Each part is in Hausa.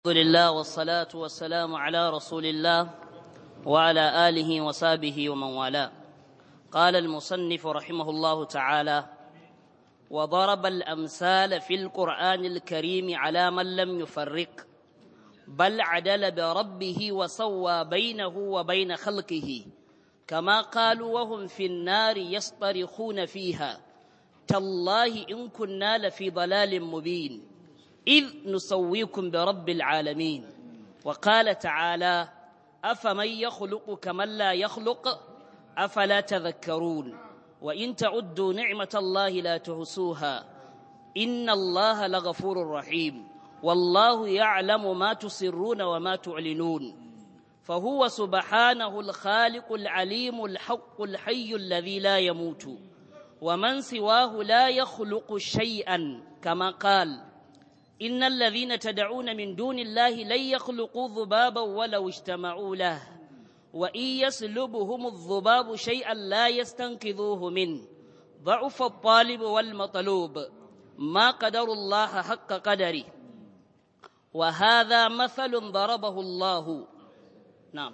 الحمد لله والصلاة والسلام على رسول الله وعلى آله وصحبه ومن والاه قال المصنف رحمه الله تعالى وضرب الأمثال في القرآن الكريم على من لم يفرق بل عدل بربه وسوى بينه وبين خلقه كما قالوا وهم في النار يصطرخون فيها تالله إن كنا لفي ضلال مبين إذ نسويكم برب العالمين وقال تعالى أفمن يخلق كمن لا يخلق أفلا تذكرون وإن تعدوا نعمة الله لا تحصوها إن الله لغفور رحيم والله يعلم ما تسرون وما تعلنون فهو سبحانه الخالق العليم الحق الحي الذي لا يموت ومن سواه لا يخلق شيئا كما قال إن الذين تدعون من دون الله لن يخلقوا ذبابا ولو اجتمعوا له وإن يسلبهم الذباب شيئا لا يستنقذوه منه ضعف الطالب والمطلوب ما قدر الله حق قدره وهذا مثل ضربه الله نعم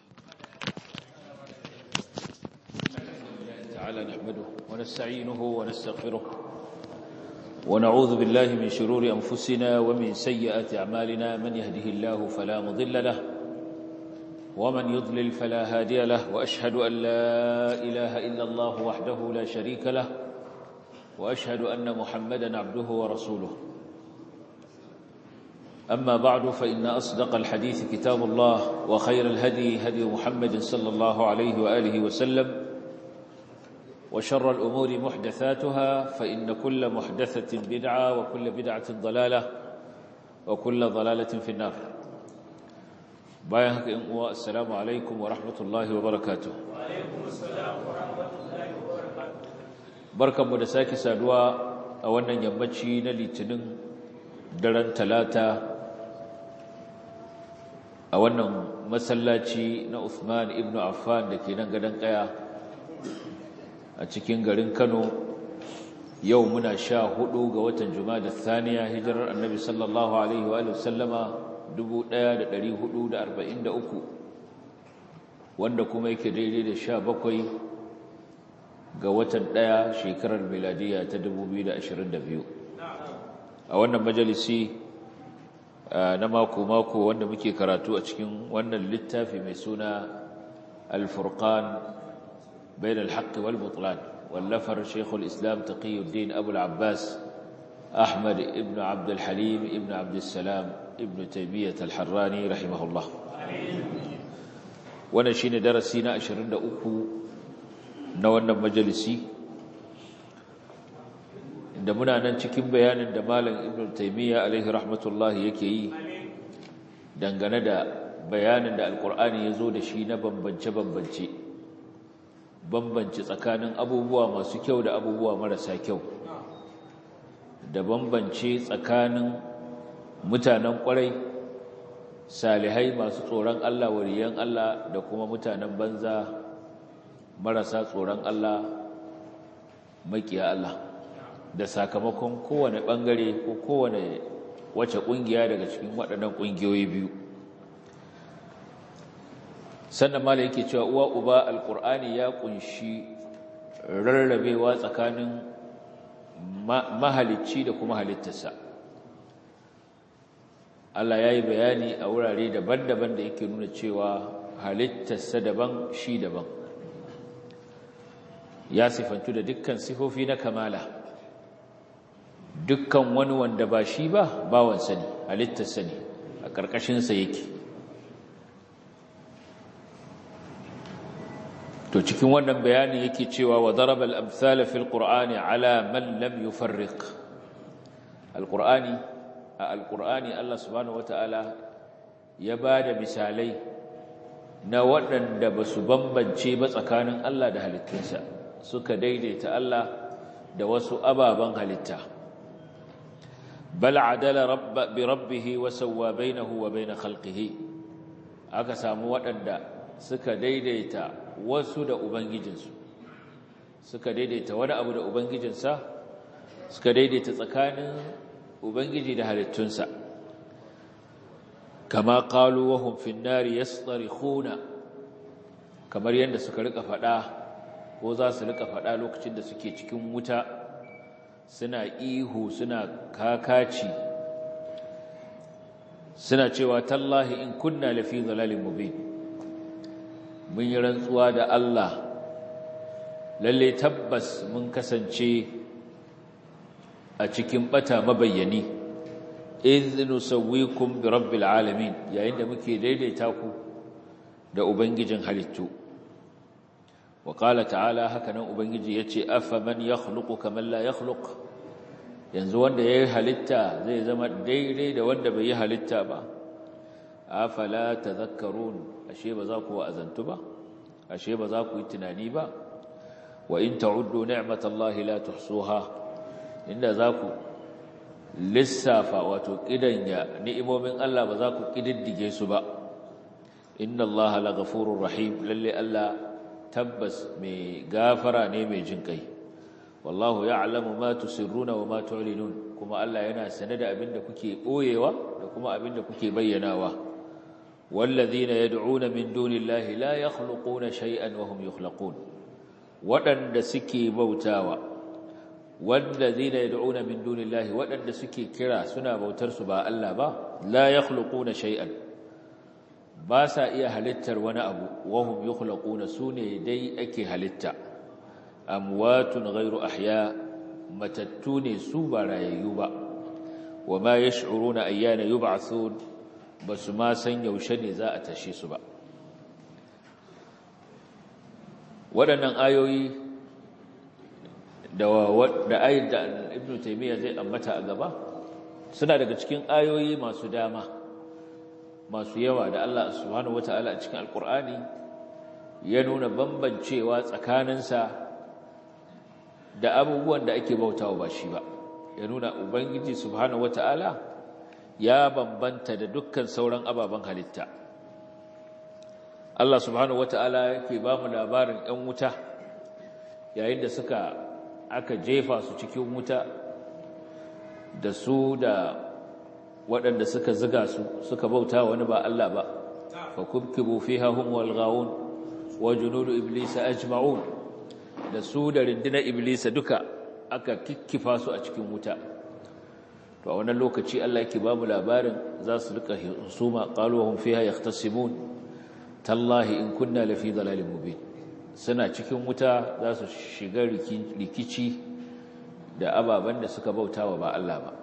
تعالى نحمده ونستعينه ونستغفره ونعوذ بالله من شرور أنفسنا ومن سيئات أعمالنا من يهده الله فلا مضل له ومن يضلل فلا هادي له وأشهد أن لا إله إلا الله وحده لا شريك له وأشهد أن محمدا عبده ورسوله أما بعد فإن أصدق الحديث كتاب الله وخير الهدي هدي محمد صلى الله عليه وآله وسلم وشر الأمور محدثاتها فإن كل محدثة بدعة وكل بدعة ضلالة وكل ضلالة في النار بايهك إنقوى السلام عليكم ورحمة الله وبركاته وعليكم السلام ورحمة الله وبركاته بركة مدساك سادوا أولا يمتشي نلتنن daren talata a wannan masallaci na Uthman ibn Affan da ke nan gadon kaya a cikin garin Kano yau muna sha hudu ga watan Jumada Thaniya hijirar Annabi sallallahu alaihi wa sallama 1443 wanda kuma yake daidai da sha bakwai ga watan ɗaya shekarar miladiya ta 2022 a wannan majalisi na mako-mako wanda muke karatu a cikin wannan littafi mai suna al-furqan bain al-haqq wal butlan wallafar shaykhul islam taqiyuddin abu al-abbas ahmad ibn abd al-halim ibn abd salam ibn taymiyyah al-harrani rahimahullah wannan shine darasi na 23 na wannan majalisi da muna nan cikin bayanin da malam ibn taymiya alaihi rahmatullahi yake yi dangane da bayanin da alkur'ani ya zo da shi na bambance-bambance bambance tsakanin abubuwa masu kyau da abubuwa marasa kyau da bambance tsakanin mutanen kwarai salihai masu tsoron Allah wariyan Allah da kuma mutanen banza marasa tsoron Allah makiya Allah da sakamakon kowane bangare ko kowane wace kungiya daga cikin waɗannan kungiyoyi biyu sannan mala yake cewa uwa uba alkur'ani ya kunshi rarrabewa tsakanin mahalicci da kuma halittarsa Allah ya yi bayani a wurare daban-daban da yake nuna cewa halittarsa daban shi daban ya sifantu da dukkan sifofi na kamala dukkan wani wanda ba shi ba bawansa ne halittarsa ne a ƙarƙashinsa yake to cikin wannan bayani yake cewa wa daraba al-amthala fil qur'ani ala man lam yufarriq al-qur'ani a al-qur'ani Allah subhanahu wata'ala ya bada misalai na waɗanda ba su bambance ba tsakanin Allah da halittunsa suka daidaita Allah da wasu ababen halitta bal adala rabba bi rabbihi wa sawwa bainahu wa bain khalqihi aka samu waɗanda suka daidaita wasu da ubangijinsu suka daidaita wani abu da ubangijinsa suka daidaita tsakanin ubangiji da halittunsa kama qalu wa hum fin nari yastarihuna kamar yadda suka rika fada ko za su rika fada lokacin da suke cikin wuta suna ihu suna kakaci suna cewa tallahi in kunna lafi dhalalin mubin mun yi rantsuwa da Allah lalle tabbas mun kasance a cikin bata mabayyani idh nusawwikum bi rabbil alamin yayin da muke daidaita ku da ubangijin halittu wa qala ta'ala hakanan ubangiji yace afaman yakhluqu kaman la yakhluq yanzu wanda yayi halitta zai zama daidai da wanda bai yi halitta ba afala tadhakkarun ashe ba za ku wa'azantu ba ashe ba za ku yi tunani ba wa in ta'uddu ni'matallahi la tuhsuha inda za ku lissafa wato kidanya ni'imomin Allah ba za ku kididdige su ba inna Allah la ghafurur rahim lalle Allah tabbas mai gafara ne mai jinkai wallahu ya'lamu ma tusirruna wa ma tu'linun kuma Allah yana sane da abinda kuke boyewa da kuma abinda kuke bayyanawa wallazina yad'una min dunillahi la yakhluquna shay'an wa hum yukhlaqun wadanda suke bautawa wallazina yad'una min dunillahi wadanda suke kira suna bautar su ba Allah ba la yakhluquna shay'an ba sa iya halittar wani abu wahum yukhlaquna sune dai ake halitta amwatun ghairu ahya matattu ne su ba rayayyu ba wama yash'uruna ayyana yub'athun basu ma san yaushe ne za a tashe su ba waɗannan ayoyi da da ayat da ibnu taymiya zai ambata a gaba suna daga cikin ayoyi masu dama masu yawa da Allah subhanahu wataala a cikin alkur'ani ya nuna bambancewa tsakaninsa da abubuwan da ake bautawa ba shi ba ya nuna ubangiji subhanahu wataala ya bambanta da dukkan sauran ababen halitta Allah subhanahu wataala yake ba mu labarin 'yan wuta yayin da suka aka jefa su cikin wuta da su da waɗanda suka ziga su suka bauta wani ba Allah ba fa kubkibu fiha hum wal ghawun wa junudu iblisa ajma'un da su da rindina iblisa duka aka kikkifa su a cikin wuta to a wannan lokaci Allah yake ba mu labarin za su rika husuma qalu hum fiha yahtasimun tallahi in kunna lafi dalalin mubin suna cikin wuta za su shiga rikici da ababen da suka bautawa ba Allah ba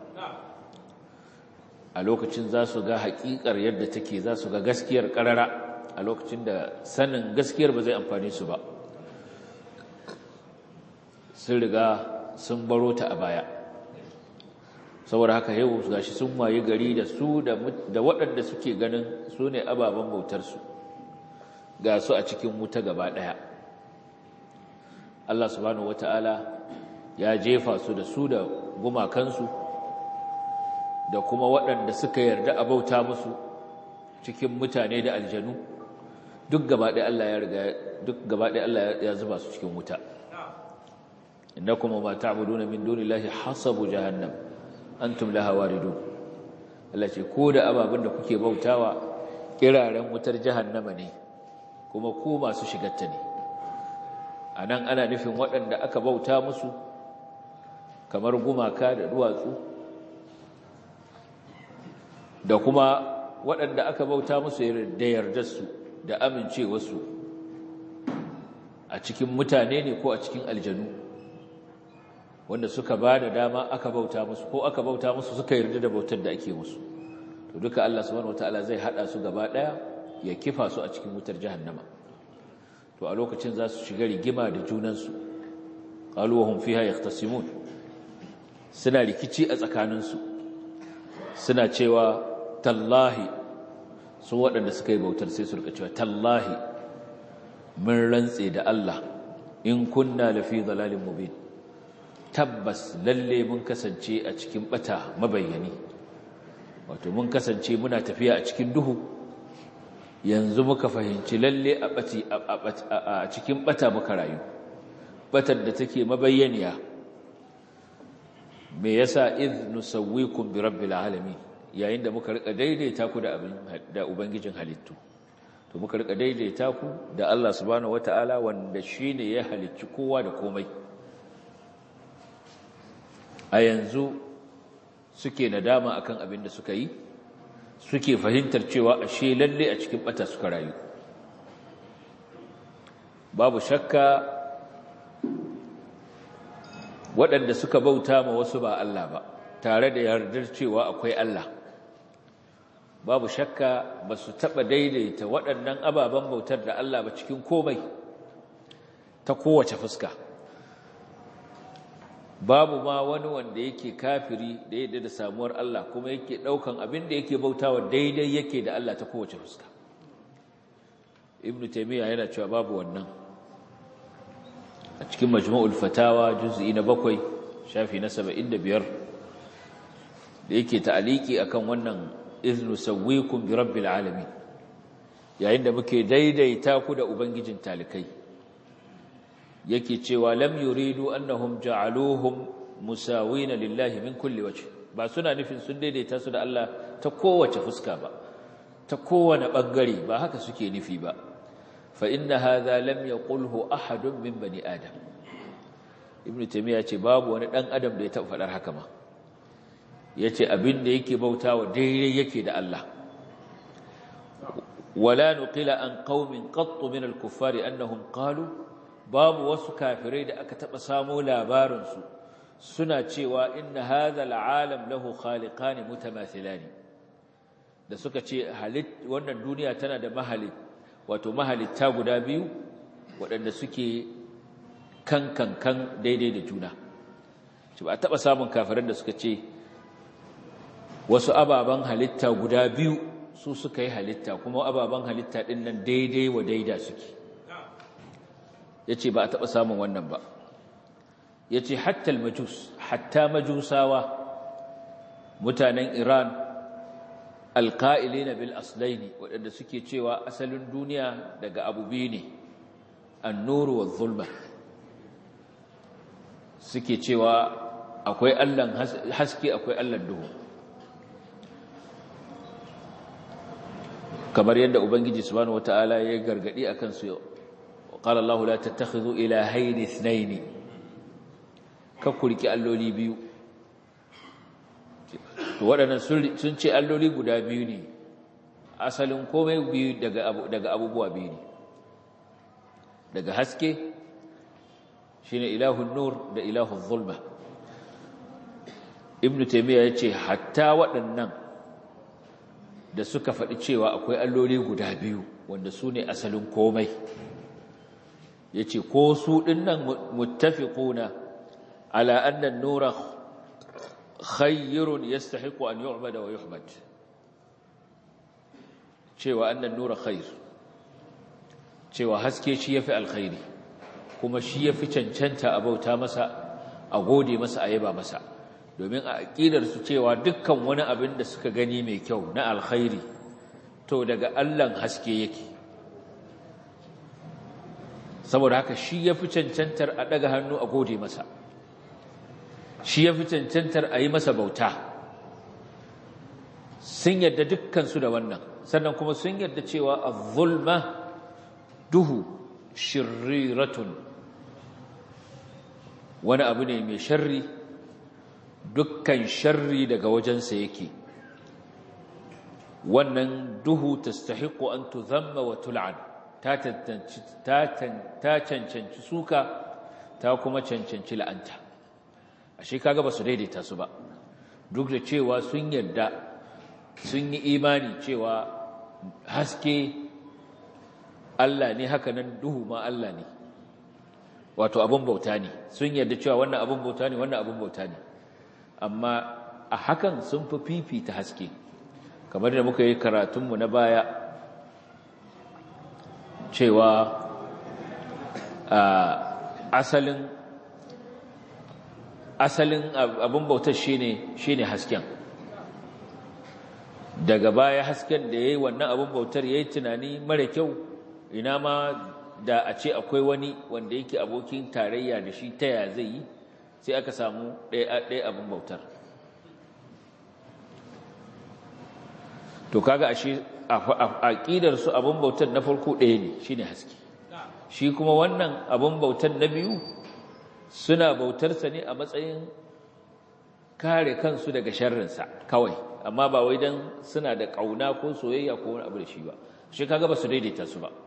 a lokacin za su ga haƙiƙar yadda take za su ga gaskiyar ƙarara a lokacin da sanin gaskiyar ba zai amfani su ba sun riga sun baro ta a baya saboda haka yau gashi sun waye gari da su da waɗanda suke ganin su ne ababen bautarsu ga su a cikin wuta gaba ɗaya Allah subhanahu wata'ala ya jefa su da su da gumakansu da kuma waɗanda suka yarda a bauta musu cikin mutane da aljanu duk gabaɗe Allah ya riga duk gabaɗe Allah ya zuba su cikin wuta innakum ma ta'buduna min dunillahi hasabu jahannam antum laha waridun Allah ce ko da ababen da kuke bautawa kiraren wutar jahannama ne kuma ku masu shigarta ne anan ana nufin waɗanda aka bauta musu kamar gumaka da duwatsu da kuma waɗanda aka bauta musu da yardarsu da amincewarsu a cikin mutane ne ko a cikin aljanu wanda suka ba da dama aka bauta musu ko aka bauta musu suka yarda da bautar da ake musu to duka Allah subhanahu wataala zai hada su gaba daya ya kifa su a cikin wutar jahannama to a lokacin za su shiga rigima da junansu qalu wa hum fiha yahtasimun suna rikici a tsakaninsu suna cewa tallahi su waɗanda suka yi bautar sai su rika cewa tallahi mun rantse da Allah in kunna lafi dalalin mubin tabbas lalle mun kasance a cikin bata mabayyani wato mun kasance muna tafiya a cikin duhu yanzu muka fahimci lalle a cikin bata muka rayu batar da take mabayyaniya me yasa iz nusawwikum bi rabbil alamin yayin da muka rika daidaita ku da abin da ubangijin halittu to muka rika daidaita ku da Allah subhanahu wataala wanda shine ya halicci kowa da komai a yanzu suke nadama akan abin da suka yi suke fahimtar cewa ashe lalle a cikin bata suka rayu babu shakka waɗanda suka bauta ma wasu ba Allah ba tare da yardar cewa akwai Allah babu shakka ba su taɓa daidaita waɗannan ababen bautar da Allah ba cikin komai ta kowace fuska babu ma wani wanda yake kafiri da yadda da samuwar Allah kuma yake ɗaukan abin da yake bautawa daidai yake da Allah ta kowace fuska ibnu taymiya yana cewa babu wannan a cikin majmu'ul fatawa juz'i na bakwai shafi na 75 da yake ta'aliki akan wannan iznu sawwikum bi rabbil alamin yayin da muke daidaita ku da ubangijin talikai yake cewa lam yuridu annahum ja'aluhum musawina lillahi min kulli wajh ba suna nufin sun daidaita su da Allah ta kowace fuska ba ta kowane bangare ba haka suke nufi ba fa inna hadha lam yaqulhu ahadun min bani adam ibnu taymiya ce babu wani dan adam da ya taba fadar haka ma yace abin da yake bautawa daidai yake da Allah wala nuqila an qaumin qattu min al-kuffari annahum qalu babu wasu kafirai da aka taba samu labarin su suna cewa inna hadha al-alam lahu khaliqan mutamathilani da suka ce halit wannan duniya tana da mahalit wato mahalitta guda biyu waɗanda suke kan kan kan daidai da juna shi ba a taɓa samun kafiran da suka ce wasu ababen halitta guda biyu su suka yi halitta kuma ababen halitta ɗin nan daidai wa daida suke ya ce ba a taɓa samun wannan ba ya ce hatta majus hatta majusawa mutanen iran alƙa'ilina bil aslaini waɗanda suke cewa asalin duniya daga abu biyu ne annuru wa zulma suke cewa akwai allan haske akwai allan duhu kamar yadda ubangiji subhanahu wata'ala ya gargadi akan su qala allah la tattakhidhu ilahayn ithnayn ka kurki alloli biyu to waɗannan sun ce alloli guda biyu ne asalin komai biyu daga abubuwa biyu ne daga haske shine ilahun nur da ilahun zulma ibnu taymiya yace hatta waɗannan da suka faɗi cewa akwai alloli guda biyu wanda su ne asalin komai yace ko su dinnan muttafiquna ala anna an-nura khayrun yastahiqu an yu'bada wa yuhmad cewa annan nura khair cewa haske shi yafi alkhairi kuma shi yafi cancanta a bauta masa a gode masa a yaba masa domin a aqidar su cewa dukkan wani abin da suka gani mai kyau na alkhairi to daga Allahn haske yake saboda haka shi yafi cancantar a daga hannu a gode masa shi yafi cancantar a yi masa bauta sun yadda dukkansu da wannan sannan kuma sun yarda cewa az-zulma duhu shirriratun wani abu ne mai sharri dukkan sharri daga wajensa yake wannan duhu tastahiqu an tuzamma wa tul'an ta ta cancanci suka ta kuma cancanci la'anta ashe kaga ba su daidaita su ba duk da cewa sun yarda sun yi imani cewa haske Allah ne haka nan duhu ma Allah ne wato abin bauta ne sun yarda cewa wannan abin bauta ne wannan abin bauta ne amma a hakan sun fi fifita haske kamar da muka yi karatunmu na baya cewa asalin asalin abin bautar shine shine hasken daga baya hasken da ya yi wannan abin bautar ya yi tunani mara kyau ina ma da a ce akwai wani wanda yake abokin tarayya da shi ta ya zai yi sai aka samu ɗaya abin bautar to kaga ashe aqidar su abun bautar na farko ɗaya ne shine haske shi kuma wannan abun bautar na biyu suna bautar sa ne a matsayin kare kansu daga sharrinsa kawai amma ba wai dan suna da kauna ko soyayya ko wani abu da shi ba shi kaga ba su daidaita su ba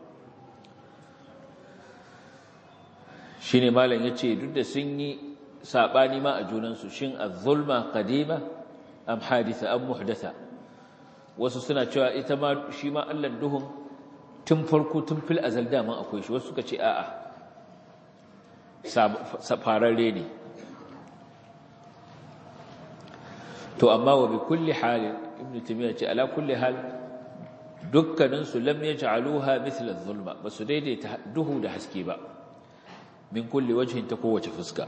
shine malam yace duk da sun yi sabani ma a junan su shin az-zulma qadima am haditha am muhdatha wasu suna cewa ita ma shi ma Allah duhun tun farko tun fil azal dama akwai shi wasu suka ce a'a safararre ne to amma wa bi kulli hal ibnu taymiya ce ala kulli hal dukkanin su lam yaj'aluha mithla adh-dhulma basu daidaita duhu da haske ba min kulli wajhin ta kowace fuska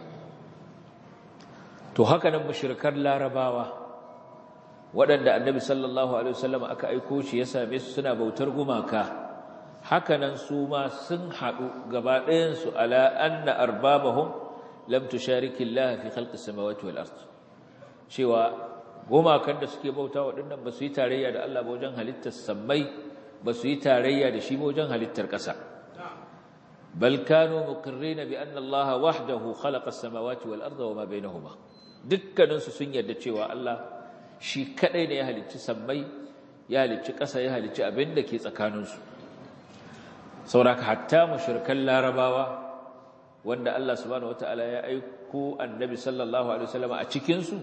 to haka nan mushrikan larabawa waɗanda annabi sallallahu alaihi wasallam aka aiko shi ya same su suna bautar gumaka haka nan su ma sun haɗu gaba ɗayan su ala anna arbabahum lam tushariki Allah fi khalqis samawati wal ard cewa gumakan da suke bauta waɗannan ba su yi tarayya da Allah ba wajen halittar sammai ba su yi tarayya da shi ba wajen halittar ƙasa bal kanu muqirrina bi anna Allah wahdahu khalaqa as-samawati wal arda wama bainahuma dukkanin su sun yarda cewa Allah shi kadai ne ya halicci sammai ya halicci ƙasa ya halicci abin da ke tsakanin su sauraka hatta mushrikan larabawa wanda Allah subhanahu wataala ya aiko annabi sallallahu alaihi wasallam a cikin su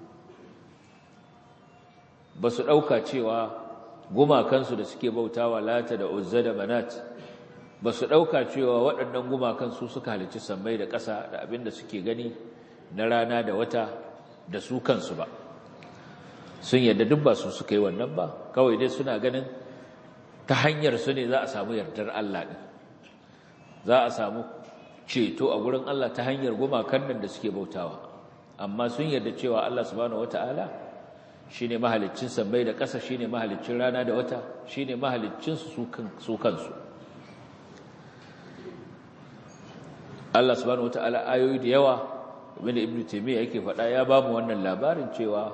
ba su ɗauka cewa gumakansu da suke bautawa lata da uzza da manat ba su ɗauka cewa waɗannan gumakan su suka halicci sammai da ƙasa da abin da suke gani na rana da wata da su kansu ba sun yadda duk ba su suka yi wannan ba kawai dai suna ganin ta hanyar su ne za a samu yardar Allah ɗin za a samu ceto a gurin Allah ta hanyar gumakan nan da suke bautawa amma sun yarda cewa Allah subhanahu wata'ala shine mahaliccin sammai da ƙasa shine mahaliccin rana da wata shine mahaliccin su kansu Allah subhanahu wata'ala ayoyi da yawa wanda Ibn Taymiyyah yake faɗa ya ba mu wannan labarin cewa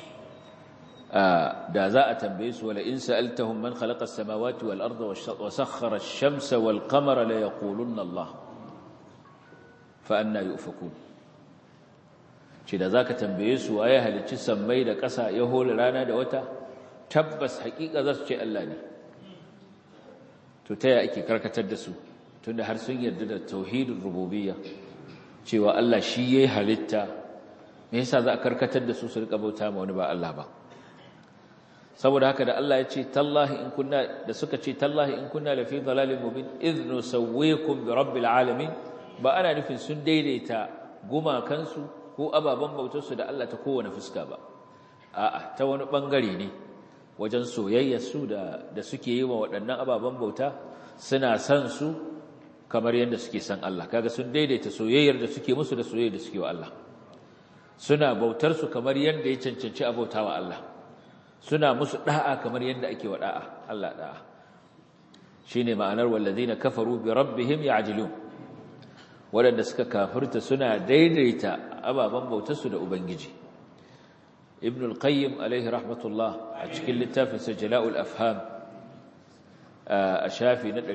da za a tambaye su wala in sa'altahum man khalaqa as-samawati wal arda wa sakhkhara ash-shamsa wal qamara la yaqulunna Allah fa anna yufakun ce da zaka tambaye su waye halicci sammai da ƙasa ya hore rana da wata tabbas haƙiƙa za su ce Allah ne to ta ya ake karkatar da su tunda har sun yarda da tauhidin rububiyya cewa Allah shi yayi halitta me yasa za a karkatar da su su rika bauta ma wani ba Allah ba saboda haka da Allah ya ce tallahi in kunna da suka ce tallahi in kunna la fi dhalalin mubin idh nusawwikum bi rabbil alamin ba ana nufin sun daidaita gumakansu ko ababen bautarsu da Allah ta kowane fuska ba a'a ta wani bangare ne wajen soyayyarsu da da suke yi wa waɗannan ababen bauta suna san su kamar yadda suke san Allah kaga sun daidaita soyayyar da suke musu da soyayyar da suke wa Allah suna bautar su kamar yadda ya cancanci a bautawa Allah suna musu da'a kamar yadda ake wa da'a Allah da'a shine ma'anar wallazina kafaru bi rabbihim ya'jilun waɗanda suka kafirta suna daidaita ababen bautarsu da ubangiji ibn al-qayyim alaihi rahmatullah a cikin littafin sa jala'ul afham a shafi na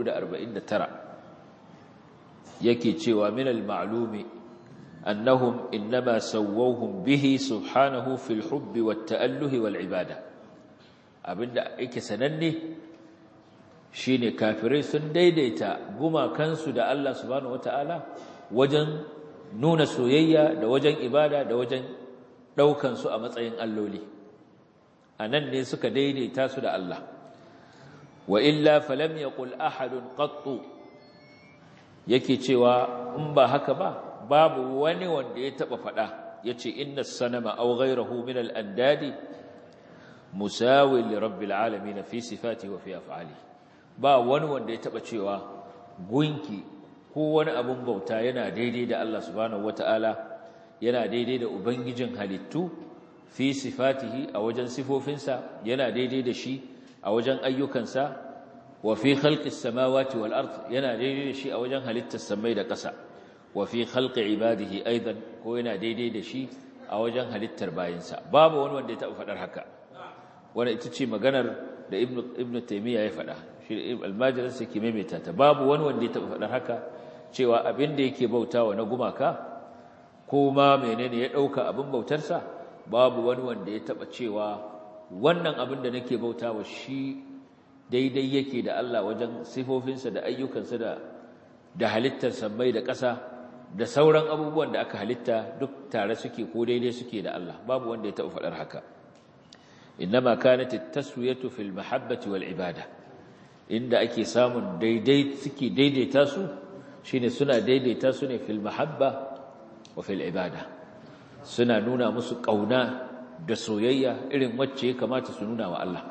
449 yake cewa min al-ma'lumi annahum innama sawwahum bihi subhanahu fil hubbi wat ta'alluhi wal ibada abinda yake sananne shine kafirai sun daidaita gumakansu da Allah subhanahu wataala wajen nuna soyayya da wajen ibada da wajen daukan su a matsayin alloli anan ne suka daidaita su da Allah wa illa falam yaqul ahadun qattu yake cewa in ba haka ba babu wani wanda ya taba fada yace inna sanama aw ghayruhu min al-andadi musawi li rabbil alamin fi sifatihi wa fi af'alihi ba wani wanda ya taba cewa gunki ko wani abun bauta yana daidai da Allah subhanahu wataala yana daidai da ubangijin halittu fi sifatihi a wajen sifofinsa yana daidai da shi a wajen ayyukansa wa fi khalqis samawati wal ard yana daidai da shi a wajen halittar samai da ƙasa wa fi khalqi ibadihi aidan ko yana daidai da shi a wajen halittar bayinsa babu wani wanda ya taba faɗar haka wanda ita ce maganar da ibnu taymiya ya faɗa shi almajirin sai ke maimaita ta babu wani wanda ya taɓa faɗar haka cewa abin da yake bautawa na gumaka ko ma menene ya ɗauka abin bautarsa babu wani wanda ya taɓa cewa wannan abin da nake bautawa shi daidai yake da Allah wajen sifofinsa da ayyukansa da da halittar sammai da ƙasa da sauran abubuwan da aka halitta duk tare suke ko daidai suke da Allah babu wanda ya taɓa faɗar haka innama kanat at-taswiyatu fil mahabbati wal ibada inda ake samun daidai suke daidaita su shine suna daidaita su ne fil mahabba wa fil ibada suna nuna musu kauna da soyayya irin wacce ya kamata su nuna wa Allah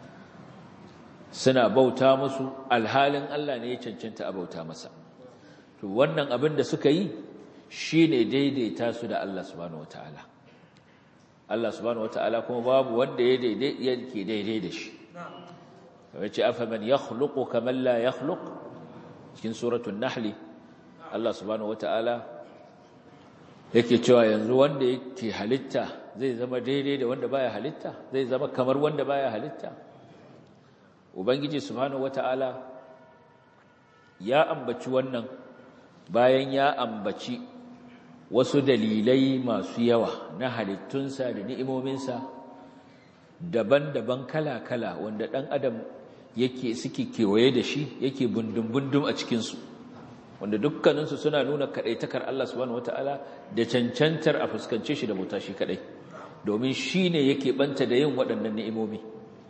suna bauta musu alhalin Allah ne ya cancanta a bauta masa to wannan abin da suka yi shine daidaita su da Allah subhanahu wataala Allah subhanahu wataala kuma babu wanda ya daidai yake daidai da shi wace afaman yakhluqu kaman la yakhluq cikin suratul nahl Allah subhanahu wataala yake cewa yanzu wanda yake halitta zai zama daidai da wanda baya halitta zai zama kamar wanda baya halitta ubangiji subhanahu wataala ya ambaci wannan bayan ya ambaci wasu dalilai masu yawa na halittunsa da ni'imominsa daban-daban kala-kala wanda ɗan adam yake suke kewaye da shi yake bundum-bundum a cikinsu wanda dukkaninsu suna nuna kaɗaitakar Allah subhanahu wata'ala da cancantar a fuskance shi da bauta shi kaɗai domin shi ne yake ɓanta da yin waɗannan ni'imomi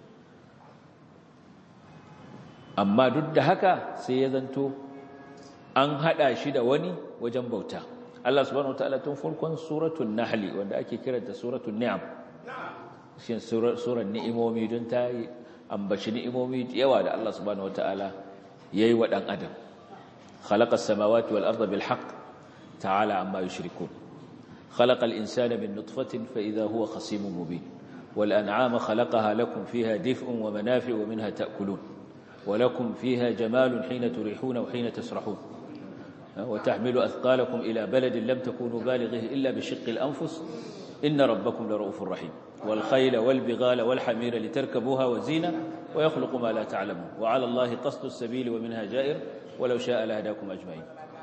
amma duk da haka sai ya zanto an haɗa shi da wani wajen bauta Allah subhanahu wataala tun farkon suratul nahl wanda ake kiranta suratul ni'am shin surar ni'imomi don ta yi ambaci ni'imomi yawa da Allah subhanahu wataala yayi wa dan adam khalaqas samawati wal arda bil haqq ta'ala amma yushrikun khalaqal insana min nutfatin fa idha huwa khasimun mubin wal an'ama khalaqaha lakum fiha dif'un wa manafi'u wa minha ta'kulun ولكم فيها جمال حين تريحون وحين تسرحون وتحمل أثقالكم إلى بلد لم تكونوا بالغه إلا بشق الأنفس إن ربكم لرؤوف رحيم والخيل والبغال والحمير لتركبوها وزينة ويخلق ما لا تعلمون وعلى الله قصد السبيل ومنها جائر ولو شاء لهداكم أجمعين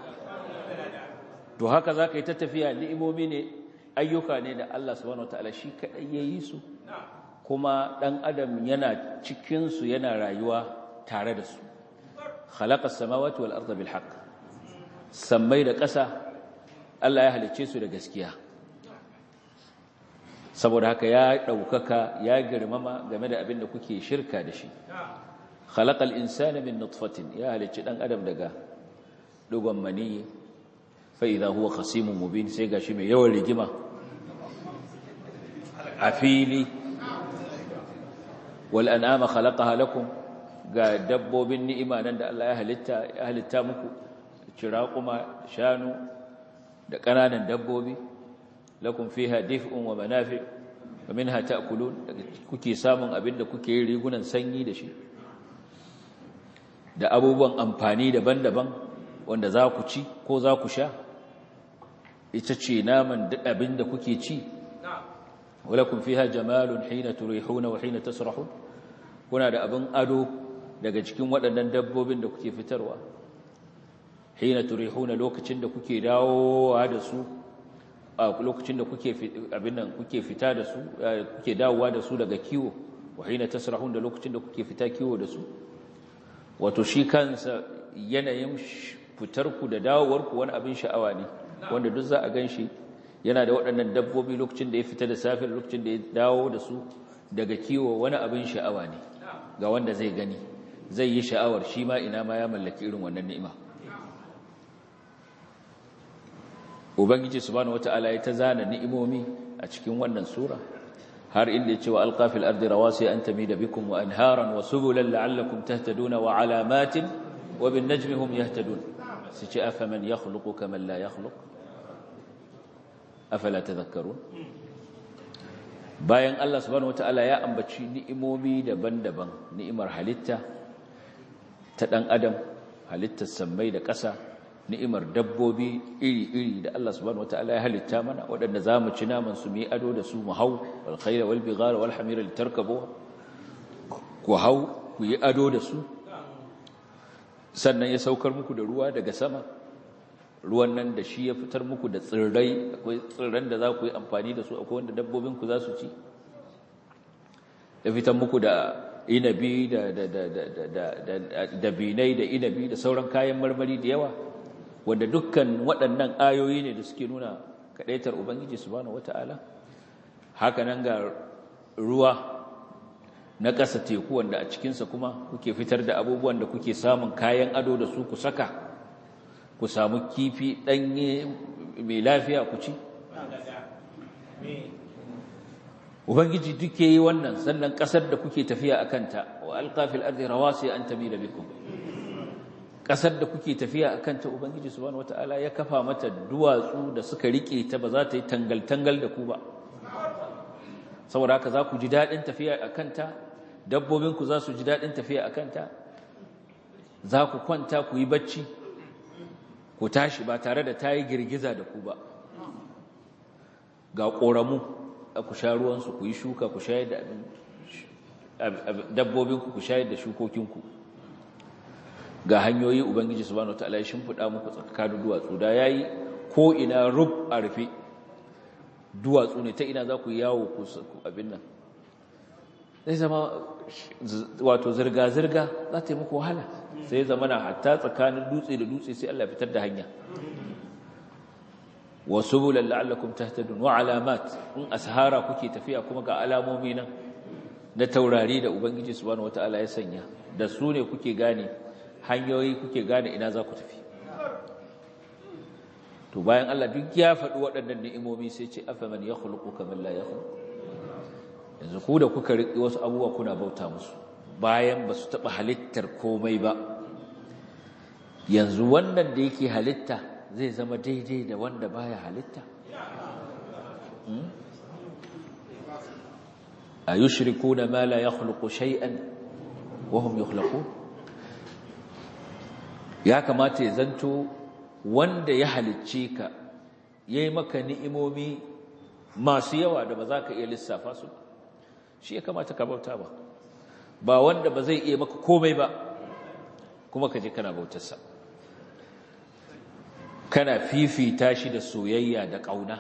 to haka zaka yi ta tafiya ni'imomi ne ayyuka ne da Allah subhanahu wataala shi kadai yayi su kuma dan adam yana cikin su yana rayuwa tare da su khalaqas samawati wal arda bil haqq sammai da ƙasa Allah ya halicce su da gaskiya saboda haka ya ɗaukaka ya girmama game da abin da kuke shirka da shi khalaqal insana min nutfatin ya halicci dan adam daga dugon mani fa idha huwa khasimun mubin sai gashi mai yawan rigima a fili wal an'ama khalaqaha lakum ga dabbobin ni'ima nan da Allah ya halitta ya halitta muku ciraquma shanu da ƙananan dabbobi lakum fiha dif'un wa manafi wa minha ta'kulun kuke samun abin da kuke yin rigunan sanyi da shi da abubuwan amfani daban-daban wanda za ku ci ko za ku sha ita ce naman duk abin da kuke ci walakum fiha jamalun hina turihuna wa hina tasrahun kuna da abin ado daga cikin waɗannan dabbobin da kuke fitarwa hina turihuna lokacin da kuke dawowa da su a lokacin da kuke abin nan kuke fita da su kuke dawowa da su daga kiwo wa hina tasrahun da lokacin da kuke fita kiwo da su wato shi kansa yanayin fitar ku da dawowar ku wani abin sha'awa ne wanda duk za a ganshi yana da waɗannan dabbobi lokacin da ya fita da safe lokacin da ya dawo da su daga kiwo wani abin sha'awa ne ga wanda zai gani zai yi sha'awar shi ma ina ma ya mallaki irin wannan ni'ima ubangiji subhanahu wataala ya ta zana ni'imomi a cikin wannan sura har inda ya ce wa alqafil ardi rawasi an tamida bikum wa anharan wa subulan la'allakum tahtaduna wa alamatin wa bin najmi hum yahtadun sai ce afaman yakhluqu kaman la yakhluq afala tadhakkarun bayan Allah subhanahu wataala ya ambaci ni'imomi daban-daban ni'imar halitta ta dan adam halittar sammai da ƙasa ni'imar dabbobi iri-iri da Allah subhanahu wataala ya halitta mana waɗanda zamu ci naman su mu yi ado da su mu hau wal khayla wal bighara wal hamira litarkabu ku hau ku yi ado da su sannan ya saukar muku da ruwa daga sama ruwan nan da shi ya fitar muku da tsirrai akwai tsirran da za ku yi amfani da su akwai wanda dabbobinku za su ci ya fitar muku da inabi da dabinai da inabi da sauran kayan marmari da yawa wanda dukkan waɗannan ayoyi ne da suke nuna kaɗaitar ubangiji subhanahu wata'ala haka nan ga ruwa na ƙasa teku wanda a cikinsa kuma kuke fitar da abubuwan da kuke samun kayan ado da su ku saka ku samu kifi ɗanye mai lafiya ku ci ubangiji duk yi wannan sannan ƙasar da kuke tafiya a kanta wa alƙafil ardi rawasi an tamila bikum ƙasar da kuke tafiya a kanta ubangiji subhanahu wataala ya kafa mata duwatsu da suka rike ta ba za ta yi tangal-tangal da ku ba saboda haka za ku ji daɗin tafiya a kanta dabbobinku za su ji daɗin tafiya a kanta za ku kwanta ku yi bacci ku tashi ba tare da ta yi girgiza da ku ba ga ƙoramu a ku sha ruwansu ku yi shuka ku shayar da dabbobinku ku shayar da shukokinku ga hanyoyi ubangiji subhanahu wataala ya shimfiɗa muku tsakanin duwatsu da yayi ko ina rub a rufe duwatsu ne ta ina za ku yawo ku abin nan zai zama wato zirga-zirga za ta yi muku wahala sai zama na hatta tsakanin dutse da dutse sai Allah fitar da hanya wasu bulan la'allakum tahtadun wa alamat in ashara kuke tafiya kuma ga alamomi nan na taurari da ubangiji subhanahu wataala ya sanya da su ne kuke gane hanyoyi kuke gane ina za ku tafi to bayan Allah duk ya faɗi waɗannan ni'imomi sai ce afaman yakhluqu kaman la yakhluq yanzu ku da kuka riƙe wasu abubuwa kuna bauta musu bayan ba su taɓa halittar komai ba yanzu wannan da yake halitta zai zama daidai da wanda baya halitta a yushrikuna ma la yakhluqu shay'an wa hum yukhlaqun ya kamata ya zanto wanda ya halicce ka yayi maka ni'imomi masu yawa da ba za ka iya lissafa su shi ya kamata ka bauta ba ba wanda ba zai iya maka komai ba kuma ka je kana bautarsa kana fifita shi da soyayya da ƙauna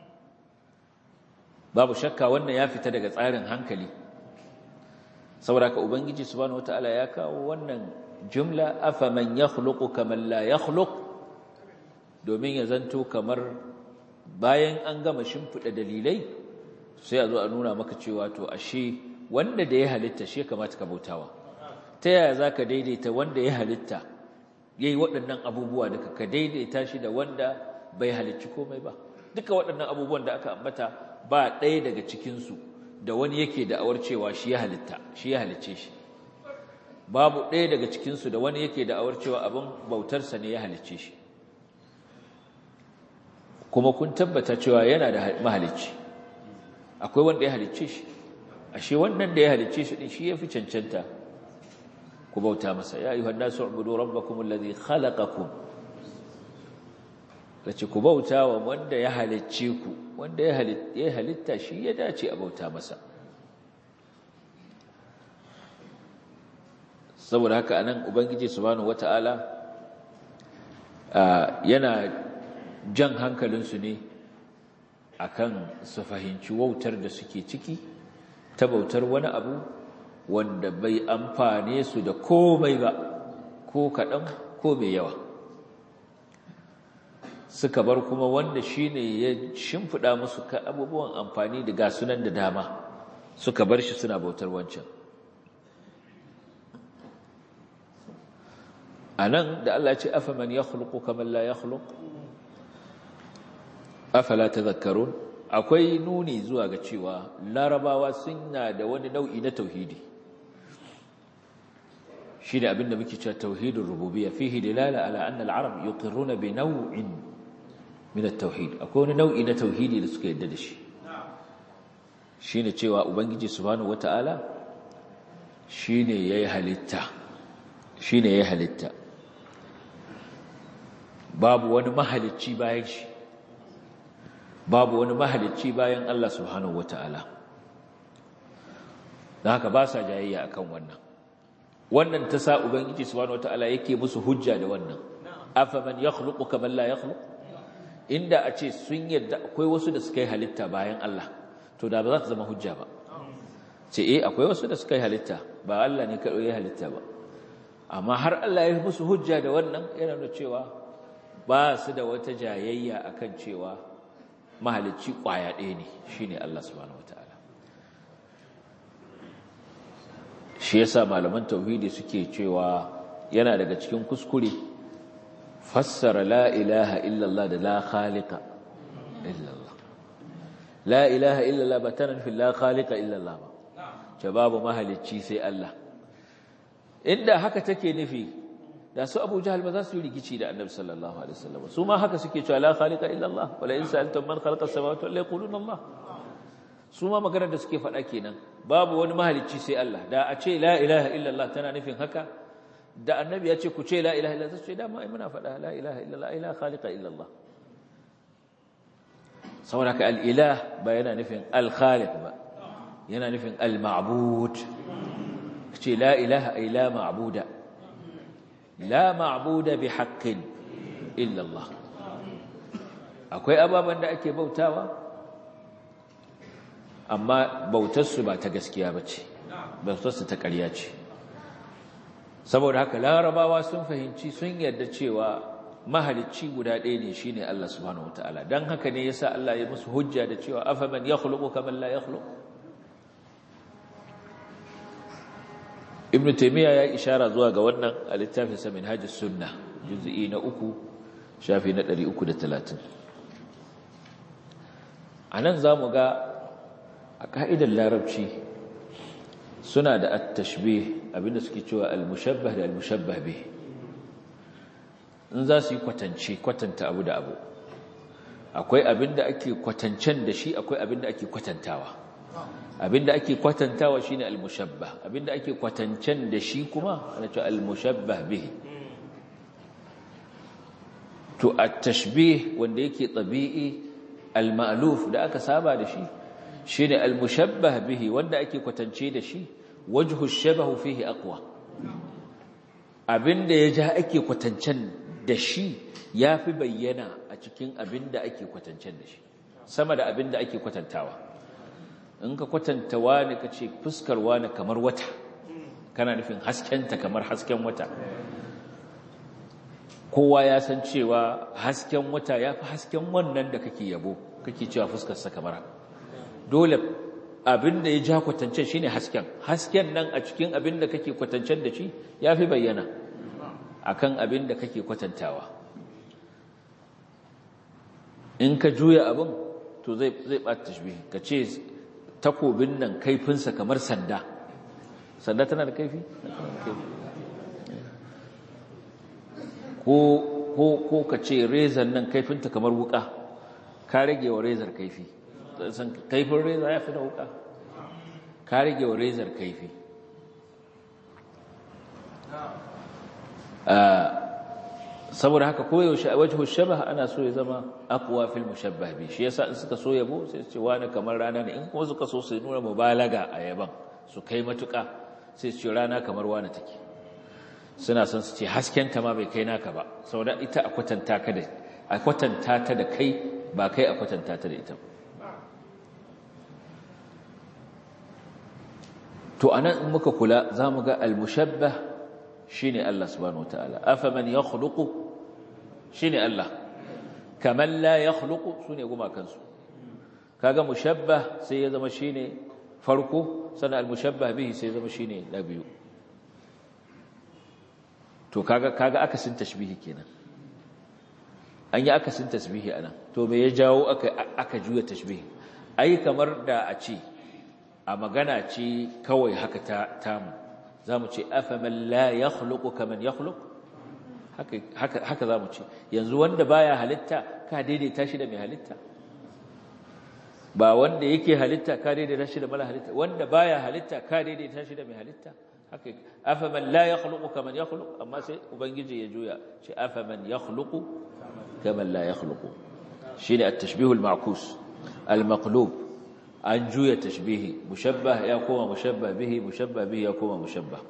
babu shakka wannan ya fita daga tsarin hankali saboda ka ubangiji subhanahu wataala ya kawo wannan jumla afaman yakhluqu kaman la yakhluq domin ya zanto kamar bayan an gama shimfida dalilai sai a zo a nuna maka cewa to ashe wanda da ya halitta shi kamata ka bautawa ta yaya zaka daidaita wanda ya halitta yayi waɗannan abubuwa da ka daidaita shi da wanda bai halicci komai ba duka waɗannan abubuwan da aka ambata ba ɗaya daga cikin su da wani yake da'awar cewa shi ya halitta shi ya halicce shi babu ɗaya daga cikin su da wani yake da'awar cewa abin bautarsa ne ya halicce shi kuma kun tabbata cewa yana da mahalicci akwai wanda ya halicce shi ashe wannan da ya halicce shi din shi yafi cancanta ku bauta masa ya ayyuhan nasu ubudu rabbakum alladhi khalaqakum kace ku bauta wa wanda ya halicce ku wanda ya halitta ya halitta shi ya dace a bauta masa saboda haka anan ubangiji subhanahu wataala yana jan hankalinsu ne akan su fahimci wautar da suke ciki ta bautar wani abu wanda bai amfane su da komai ba ko kaɗan ko mai yawa suka bar kuma wanda shine ya shimfiɗa musu ka abubuwan amfani da gasunan da dama suka bar shi suna bautar wancan a nan da Allah ce afaman ya khuluku kamar la ya khuluku afala tadhakkarun akwai nuni zuwa ga cewa larabawa suna da wani nau'i na tauhidi shi da abinda muke cewa tauhidin rububiyya fihi dilala ala anna al-arab yuqirruna bi naw'in min at-tauhid akwai wani nau'i na tauhidi da suka yadda da shi shine cewa ubangiji subhanahu wataala shine yayi halitta shine yayi halitta babu wani mahalicci bayan shi babu wani mahalicci bayan Allah subhanahu wata'ala don haka ba sa jayayya akan wannan wannan ta sa ubangiji subhanahu wataala yake musu hujja da wannan afaman yakhluqu kaman la yakhluq inda a ce sun yadda akwai wasu da suka yi halitta bayan Allah to da ba za ta zama hujja ba ce eh akwai wasu da suka yi halitta ba Allah ne kaɗai ya halitta ba amma har Allah ya yi musu hujja da wannan yana da cewa ba su da wata jayayya akan cewa mahalicci ƙwaya ɗaya ne shine Allah subhanahu wataala shi yasa malaman tauhidi suke cewa yana daga cikin kuskure fassara la ilaha illallah da la khaliqa illallah la ilaha illallah ba tana nufin la khaliqa illallah ba ce babu mahalicci sai Allah inda haka take nufi da su Abu Jahal ba za su yi rikici da Annabi sallallahu alaihi wasallam su ma haka suke cewa la khaliqa illallah wala in sa'altum man khalaqa as-samawati wal yaquluna Allah su ma maganar da suke faɗa kenan babu wani mahalicci sai Allah da a ce la ilaha illallah tana nufin haka da annabi ya ce ku ce la ilaha illallah sai dama ai muna faɗa la ilaha illallah ai la khaliqa illallah saboda ka al-ilah ba yana nufin al-khaliq ba yana nufin al-ma'bud ce la ilaha ai la ma'buda la ma'buda bi haqqin illallah akwai ababan da ake bautawa amma bautarsu ba ta gaskiya ba ce bautarsu ta ƙarya ce saboda haka larabawa sun fahimci sun yarda cewa mahalicci guda ɗaya ne shine Allah subhanahu wataala dan haka ne yasa Allah ya musu hujja da cewa afaman yakhluqu kaman la yakhluq Ibn Taymiyyah ya ishara zuwa ga wannan a littafin sa Minhajus Sunnah juz'i na uku shafi na 330 anan zamu ga a ka'idar larabci suna da at-tashbih abinda suke cewa al-mushabbah da al-mushabbah bih in za su yi kwatance kwatanta abu da abu akwai abinda ake kwatancen da shi akwai abinda ake kwatantawa abinda ake kwatantawa shine al-mushabbah abinda ake kwatancen da shi kuma ana cewa al-mushabbah bih to at-tashbih wanda yake tabi'i al-ma'luf da aka saba da shi shine al-mushabbah bihi wanda ake kwatance da shi wajhu shabahu fihi aqwa abinda ya ja ake kwatancen da shi yafi bayyana a cikin abinda ake kwatancen da shi sama da abinda ake kwatantawa in ka kwatanta wani kace fuskar wani kamar wata kana nufin haskenta kamar hasken wata kowa ya san cewa hasken wata yafi hasken wannan da kake yabo kake cewa fuskar sa kamar dole abin da ya ja kwatancen shine hasken hasken nan a cikin abin da kake kwatancen da shi yafi bayyana akan abin da kake kwatantawa in ka juya abin to zai zai bata tashbih ka ce takobin nan kaifinsa kamar sanda sanda tana da kaifi ko ko ko ka ce rezar nan kaifinta kamar wuka ka rage wa rezar kaifi san kaifin reza ya fi da wuka ka rage wa rezar kaifi saboda haka koyaushe a wajen shabah ana so ya zama aqwa fil mushabbah bi shi yasa in suka so yabo sai su ce wani kamar rana ne in kuma suka so su nuna mubalaga a yaban su kai matuka sai su ce rana kamar wani take suna son su ce hasken ta ma bai kai naka ba saboda ita a kwatanta ka da a kwatanta ta da kai ba kai a kwatanta ta da ita to anan in muka kula zamu ga al-mushabbah shine Allah subhanahu wataala afaman yakhluqu shine Allah kaman la yakhluqu sune guma kansu kaga mushabbah sai ya zama shine farko sana al-mushabbah bihi sai ya zama shine na biyu to kaga kaga akasin tashbihi kenan an yi akasin tasbihi anan to me ya jawo aka aka juya tashbihi ai kamar da a ce a magana ce kawai haka ta tamu zamu ce afaman la yakhluqu kaman yakhluq haka haka haka zamu ce yanzu wanda baya halitta ka daidaita shi da mai halitta ba wanda yake halitta ka daidaita shi da mala halitta wanda baya halitta ka daidaita shi da mai halitta haka afaman la yakhluqu kaman yakhluq amma sai ubangiji ya juya ce afaman yakhluqu kaman la yakhluqu shine at-tashbih al-ma'kus al-maqlub an juya tashbihi mushabbah ya koma mushabbah bihi mushabbah bihi ya koma mushabbah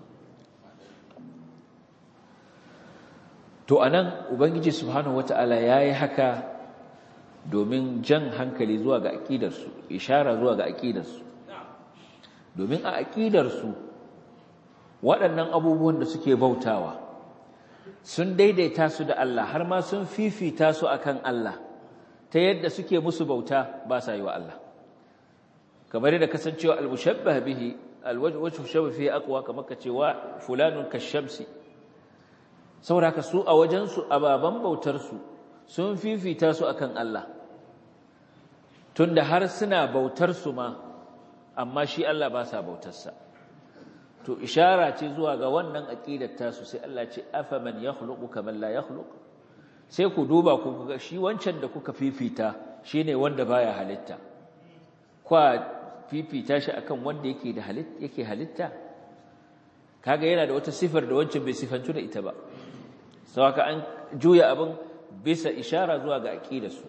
to anan ubangiji subhanahu wataala yayi haka domin jan hankali zuwa ga aqidarsu ishara zuwa ga aqidarsu domin a aqidarsu waɗannan abubuwan da suke bautawa sun daidaita su da Allah har ma sun fifita su akan Allah ta yadda suke musu bauta ba sa yi wa Allah kamar yadda kasancewa al-mushabbah bihi al-wajhu shabah fihi aqwa kamar kacewa fulanun kashamsi saboda ka su a wajen su ababan bautar su sun fifita su akan Allah tunda har suna bautar su ma amma shi Allah ba sa bautar sa to ishara ce zuwa ga wannan aqidar tasu sai Allah ce afaman yakhluqu kaman la yakhluq sai ku duba ku ga shi wancan da kuka fifita shine wanda baya halitta kwa fifita shi akan wanda yake da halitta yake halitta kaga yana da wata sifar da wancan bai sifantu da ita ba saboda an juya abin bisa ishara zuwa ga aqidarsu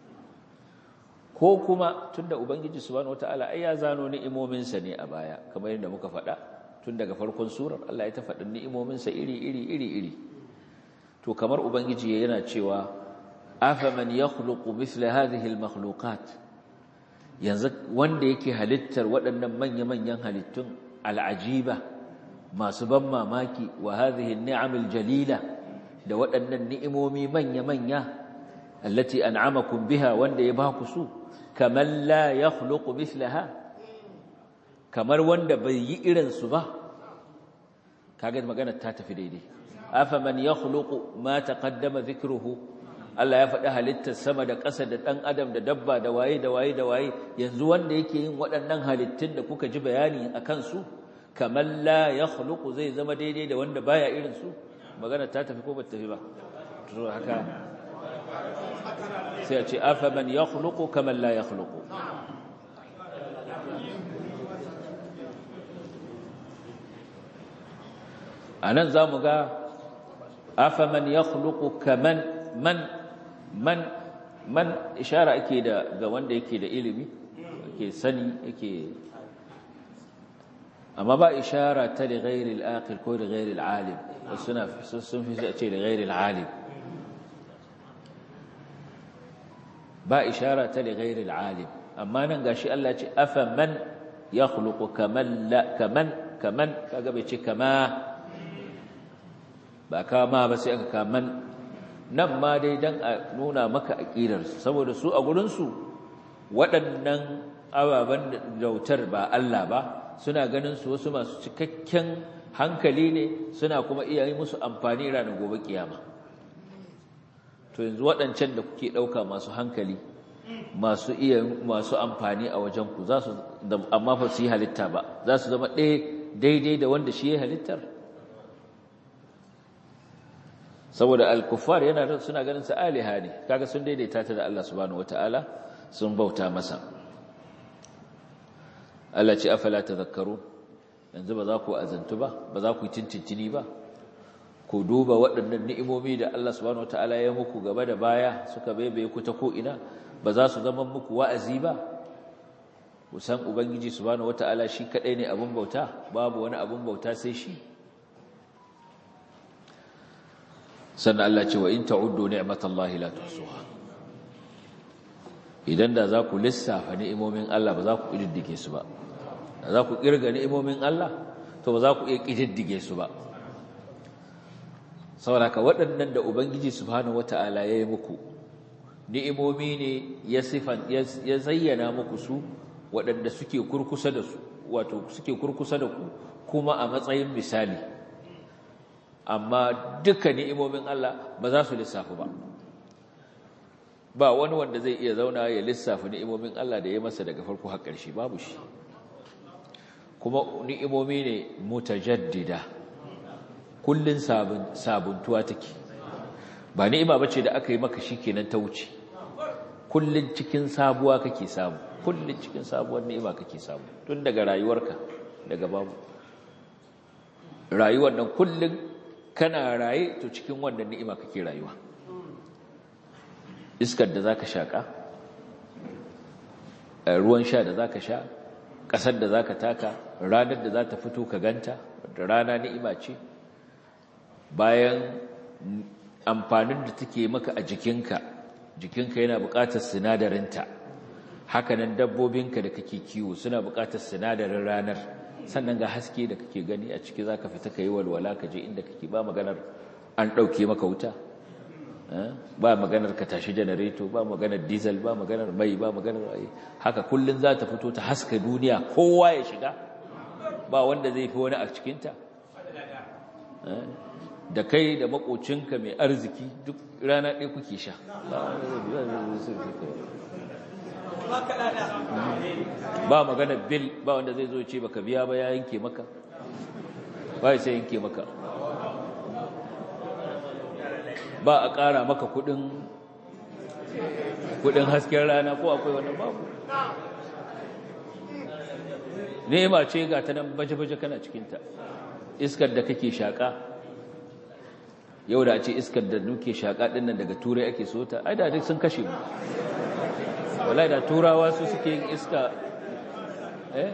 ko kuma tunda ubangiji subhanahu wataala ai ya zano ni'imomin sa ne a baya kamar yadda muka faɗa tun daga farkon surar Allah ya ta faɗin ni'imomin sa iri iri iri iri to kamar ubangiji yana cewa afaman yakhluqu mithla hadhihi almakhluqat yanzu wanda yake halittar waɗannan manya-manyan halittun al'ajiba masu ban mamaki wa hadhihi ni'amil jalila da waɗannan ni'imomi manya-manya allati an'amakum biha wanda ya ba ku su kamar la yakhluqu mithlaha kamar wanda bai yi irin su ba kaga magana ta tafi daidai afaman yakhluqu ma taqaddama dhikruhu Allah ya faɗi halittar sama da ƙasa da ɗan adam da dabba da waye da waye da waye yanzu wanda yake yin waɗannan halittun da kuka ji bayani a kansu kamar la ya khuluqu zai zama daidai da wanda baya irin su magana ta tafi ko ba tafi ba to haka sai a ce afa man ya khuluqu kamar la ya khuluqu anan zamu ga afa man ya khuluqu kaman man man man ishara ake da ga wanda yake da ilimi yake sani yake amma ba ishara ta da ghairil aqil ko da ghairil alim suna sun fi ce da ghairil alim ba ishara ta da ghairil alim amma nan gashi Allah ya ce afa man yakhluqu kaman la kaman kaman kaga bai ce kama ba kama ba sai aka kaman nan ma dai dan a nuna maka aqidarsu saboda su a gurin su waɗannan ababen dautar ba Allah ba suna ganin su wasu masu cikakken hankali ne suna kuma iya yi musu amfani ranar gobe kiyama to yanzu waɗancan da kuke ɗauka masu hankali masu iya masu amfani a wajen ku za su amma fa su yi halitta ba za su zama ɗaya daidai da wanda shi ya halittar saboda al-kuffar yana suna ganin sa aliha ne kaga sun daidaita ta da Allah subhanahu wataala sun bauta masa Allah ce afala tadhakkarun yanzu ba za ku azantu ba ba za ku tintintini ba ku duba waɗannan ni'imomi da Allah subhanahu wataala ya muku gaba da baya suka baibaye ku ta ko ina ba za su zama muku wa'azi ba ku san ubangiji subhanahu wataala shi kadai ne abun bauta babu wani abun bauta sai shi sannan Allah ce wa in ta'uddu ni'matallahi la tuhsuha idan da za ku lissafa ni'imomin Allah ba za ku kididdige su ba da za ku kirga ni'imomin Allah to ba za ku iya kididdige su ba saboda ka waɗannan da ubangiji subhanahu wata'ala ya yi muku ni'imomi ne ya sifan ya zayyana muku su waɗanda suke kurkusa da su wato suke kurkusa da ku kuma a matsayin misali amma duka ni'imomin Allah ba za su lissafu ba ba wani wanda zai iya zauna ya lissafa ni'imomin Allah da ya masa daga farko har ƙarshe babu shi kuma ni'imomi ne mutajaddida kullun sabuntuwa take ba ni'ima bace da aka yi maka shikenan ta wuce kullun cikin sabuwa kake samu kullun cikin sabuwar ni'ima kake samu tun daga rayuwarka daga babu rayuwar nan kullun kana raye to cikin wannan ni'ima kake rayuwa iskar da zaka shaka ruwan sha da zaka sha ƙasar da zaka taka ranar da za ta fito ka ganta da rana ni'ima ce bayan amfanin da take maka a jikinka jikinka yana buƙatar sinadarinta hakanan dabbobinka da kake kiwo suna buƙatar sinadarin ranar sannan ga haske da kake gani a ciki zaka fita kai walwala ka je inda kake ba maganar an ɗauke maka wuta ba maganar ka tashi janareto ba maganar diesel ba maganar mai ba maganar haka kullun za ta fito ta haska duniya kowa ya shiga ba wanda zai fi wani a cikinta da kai da makocinka mai arziki duk rana ɗaya kuke sha ba maganar bil ba wanda zai zo ce baka biya ba ya yanke maka ba sai yanke maka ba a ƙara maka kudin kudin hasken rana ko akwai wannan babu nema ce ga ta nan baje-baje kana cikinta iskar da kake shaƙa yau da ce iskar da nuke shaƙa ɗin nan daga turai ake so ta ai da duk sun kashe mu wallahi da turawa su suke yin iska eh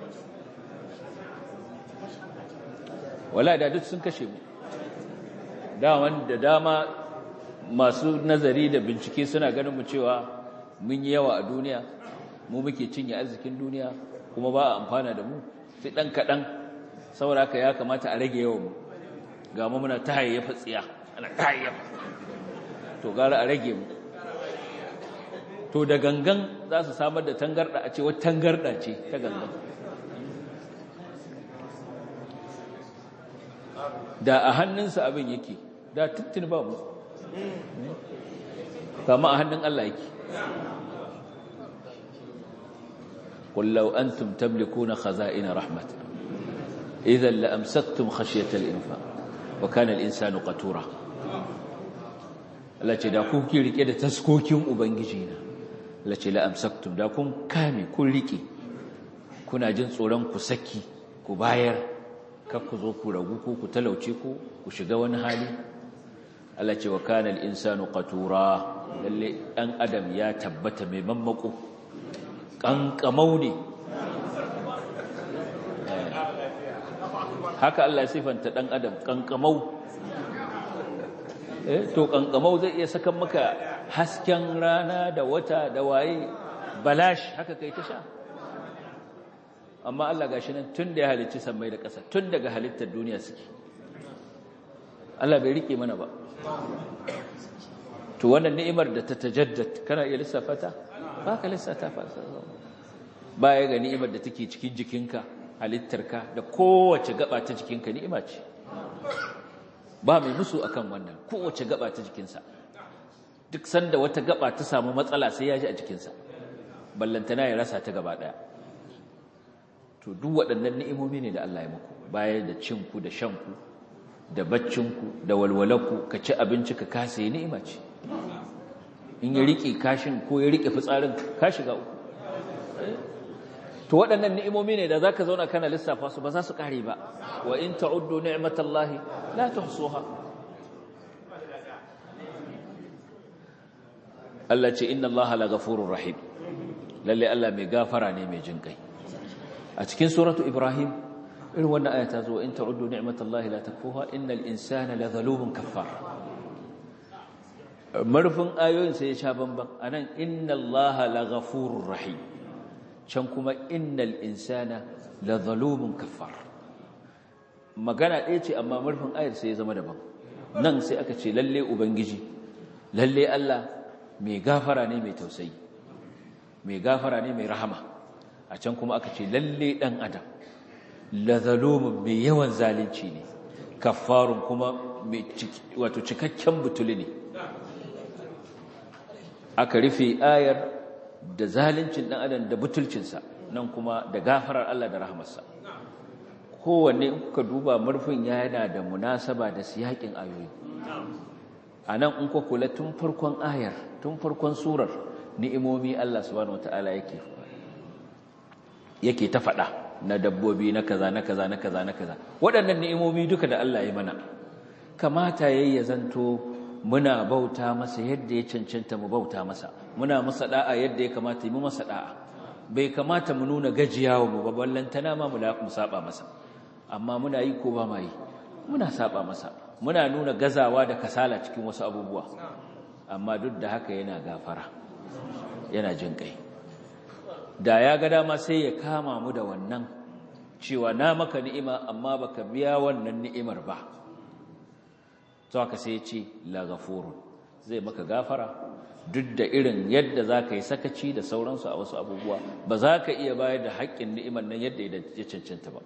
wallahi da duk sun kashe mu daman da dama masu nazari da bincike suna ganin mu cewa mun yi yawa a duniya mu muke cinye arzikin duniya kuma ba a amfana da mu sai dan kadan saboda haka ya kamata a rage yawan mu ga mu muna ta hayyafa tsiya ana ta hayyafa to gara a rage mu to da gangan za su samar da tangarda a ce wata tangarda ce ta gangan da a hannunsa abin yake da tuttun ba mu kama a hannun Allah yake kullau antum tamlikuna khaza'ina rahmat idan la amsaktum khashyata al-infaq wa kana al-insanu qatura Allah ce da ku ki rike da taskokin ubangiji na Allah ce la amsaktum da kun kame kun rike kuna jin tsoron ku saki ku bayar kar ku zo ku ragu ko ku talauce ko ku shiga wani hali Allah ce wa kana al-insanu qatura lalle dan adam ya tabbata mai mammako kankamau ne haka Allah ya sifanta dan adam kankamau eh to kankamau zai iya sakan maka hasken rana da wata da waye balash haka kai ta sha amma Allah gashi nan tun da ya halicci sammai da ƙasa tun daga halittar duniya suke Allah bai rike mana ba to wannan ni'imar da ta tajaddad kana iya lissafa ta ba ka lissafa fa ba ya ga ni'imar da take cikin jikinka halittarka da kowace gaba ta jikinka ni'ima ce ba mai musu akan wannan kowace gaba ta jikinsa duk sanda wata gaba ta samu matsala sai ya ji a jikinsa ballantana ya rasa ta gaba daya to duk waɗannan ni'imomi ne da Allah ya muku baya da cinku da shanku da baccinku da walwalanku ka ci abinci ka kasa yi ni'ima ce in ya rike kashin ko ya rike fitsarin ka shiga uku to waɗannan ni'imomi ne da zaka zauna kana lissafa su ba za su kare ba wa in ta'uddu ni'matallahi la tuhsuha Allah ce inna Allaha laghafurur rahim lalle Allah mai gafara ne mai jin kai a cikin suratu Ibrahim irin wannan aya ta zo in ta'uddu ni'matallahi la takfuha innal insana lazalumun kaffar marfin ayoyin sai ya sha bamban anan inna Allaha laghafurur rahim can kuma innal insana lazalumun kaffar magana ɗaya ce amma marfin ayar sai ya zama daban nan sai aka ce lalle ubangiji lalle Allah mai gafara ne mai tausayi mai gafara ne mai rahama a can kuma aka ce lalle dan adam lazalumun mai yawan zalunci ne kaffarun kuma wato cikakken butuli ne aka rufe ayar da zaluncin dan adam da butulcinsa nan kuma da gafarar Allah da rahamarsa kowanne in kuka duba murfin yana da munasaba da siyakin ayoyi a nan in kuka kula tun farkon ayar tun farkon surar ni'imomi Allah subhanahu wataala yake yake ta faɗa na dabbobi na kaza na kaza na kaza na kaza waɗannan ni'imomi duka da Allah ya mana kamata yayi ya zanto muna bauta masa yadda ya cancanta mu bauta masa muna masa da'a yadda ya kamata mu masa da'a bai kamata mu nuna gajiyawa mu ba ballantana ma mu mu saba masa amma muna yi ko ba ma yi muna saba masa muna nuna gazawa da kasala cikin wasu abubuwa amma duk da haka yana gafara yana jin kai da ya ga dama sai ya kama mu da wannan cewa na maka ni'ima amma baka biya wannan ni'imar ba to haka sai ya ce la ghafurun zai maka gafara duk da irin yadda za ka yi sakaci da sauransu a wasu abubuwa ba za ka iya bayar da haƙƙin ni'imar nan yadda ya cancanta ba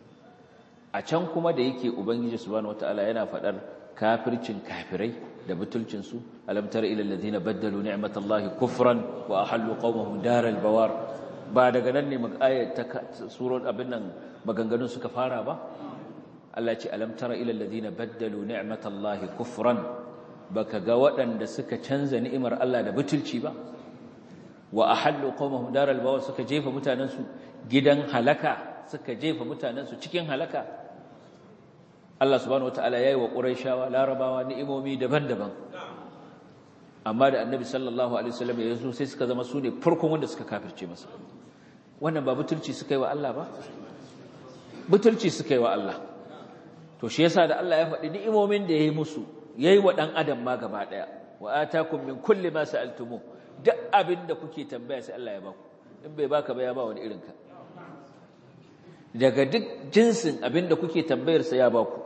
a can kuma da yake ubangiji subhanahu wataala yana faɗar kafircin kafirai da butulcinsu alam tara ila alladhina baddalu ni'matallahi kufran wa ahallu qaumahum daral bawar ba daga nan ne ayat ta surar abin nan maganganun suka fara ba Allah ya ce alam tara ila alladhina baddalu ni'matallahi kufran baka ga waɗanda suka canza ni'imar Allah da butulci ba wa ahallu qaumahum daral bawar suka jefa mutanansu gidan halaka suka jefa mutanansu cikin halaka Allah subhanahu wataala yayi wa quraishawa larabawa ni'imomi daban-daban amma da annabi sallallahu alaihi wasallam ya zo sai suka zama su ne farkon wanda suka kafirce masa wannan ba butulci suka yi wa Allah ba butulci suka yi wa Allah to shi yasa da Allah ya faɗi ni'imomin da yayi musu yayi wa dan adam ma gaba daya wa atakum min kulli ma sa'altumu duk abin da kuke tambaya sai Allah ya baku in bai baka ba ya ba wani irin ka daga duk jinsin abin da kuke tambayar sa ya baku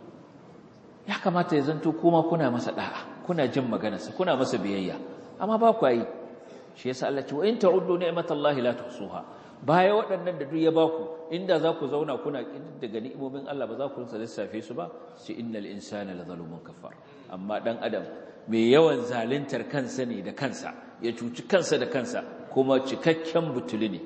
ya kamata ya zanto kuma kuna masa da'a kuna jin maganarsa kuna masa biyayya amma ba ku yi shi yasa Allah ce wa in ta'uddu ni'matallahi la tuhsuha baya waɗannan da duk ya baku inda za ku zauna kuna daga ni'imomin Allah ba za ku rinsa lissafe su ba sai innal insana la zalumun kafar amma dan adam mai yawan zaluntar kansa ne da kansa ya cuci kansa da kansa kuma cikakken butuli ne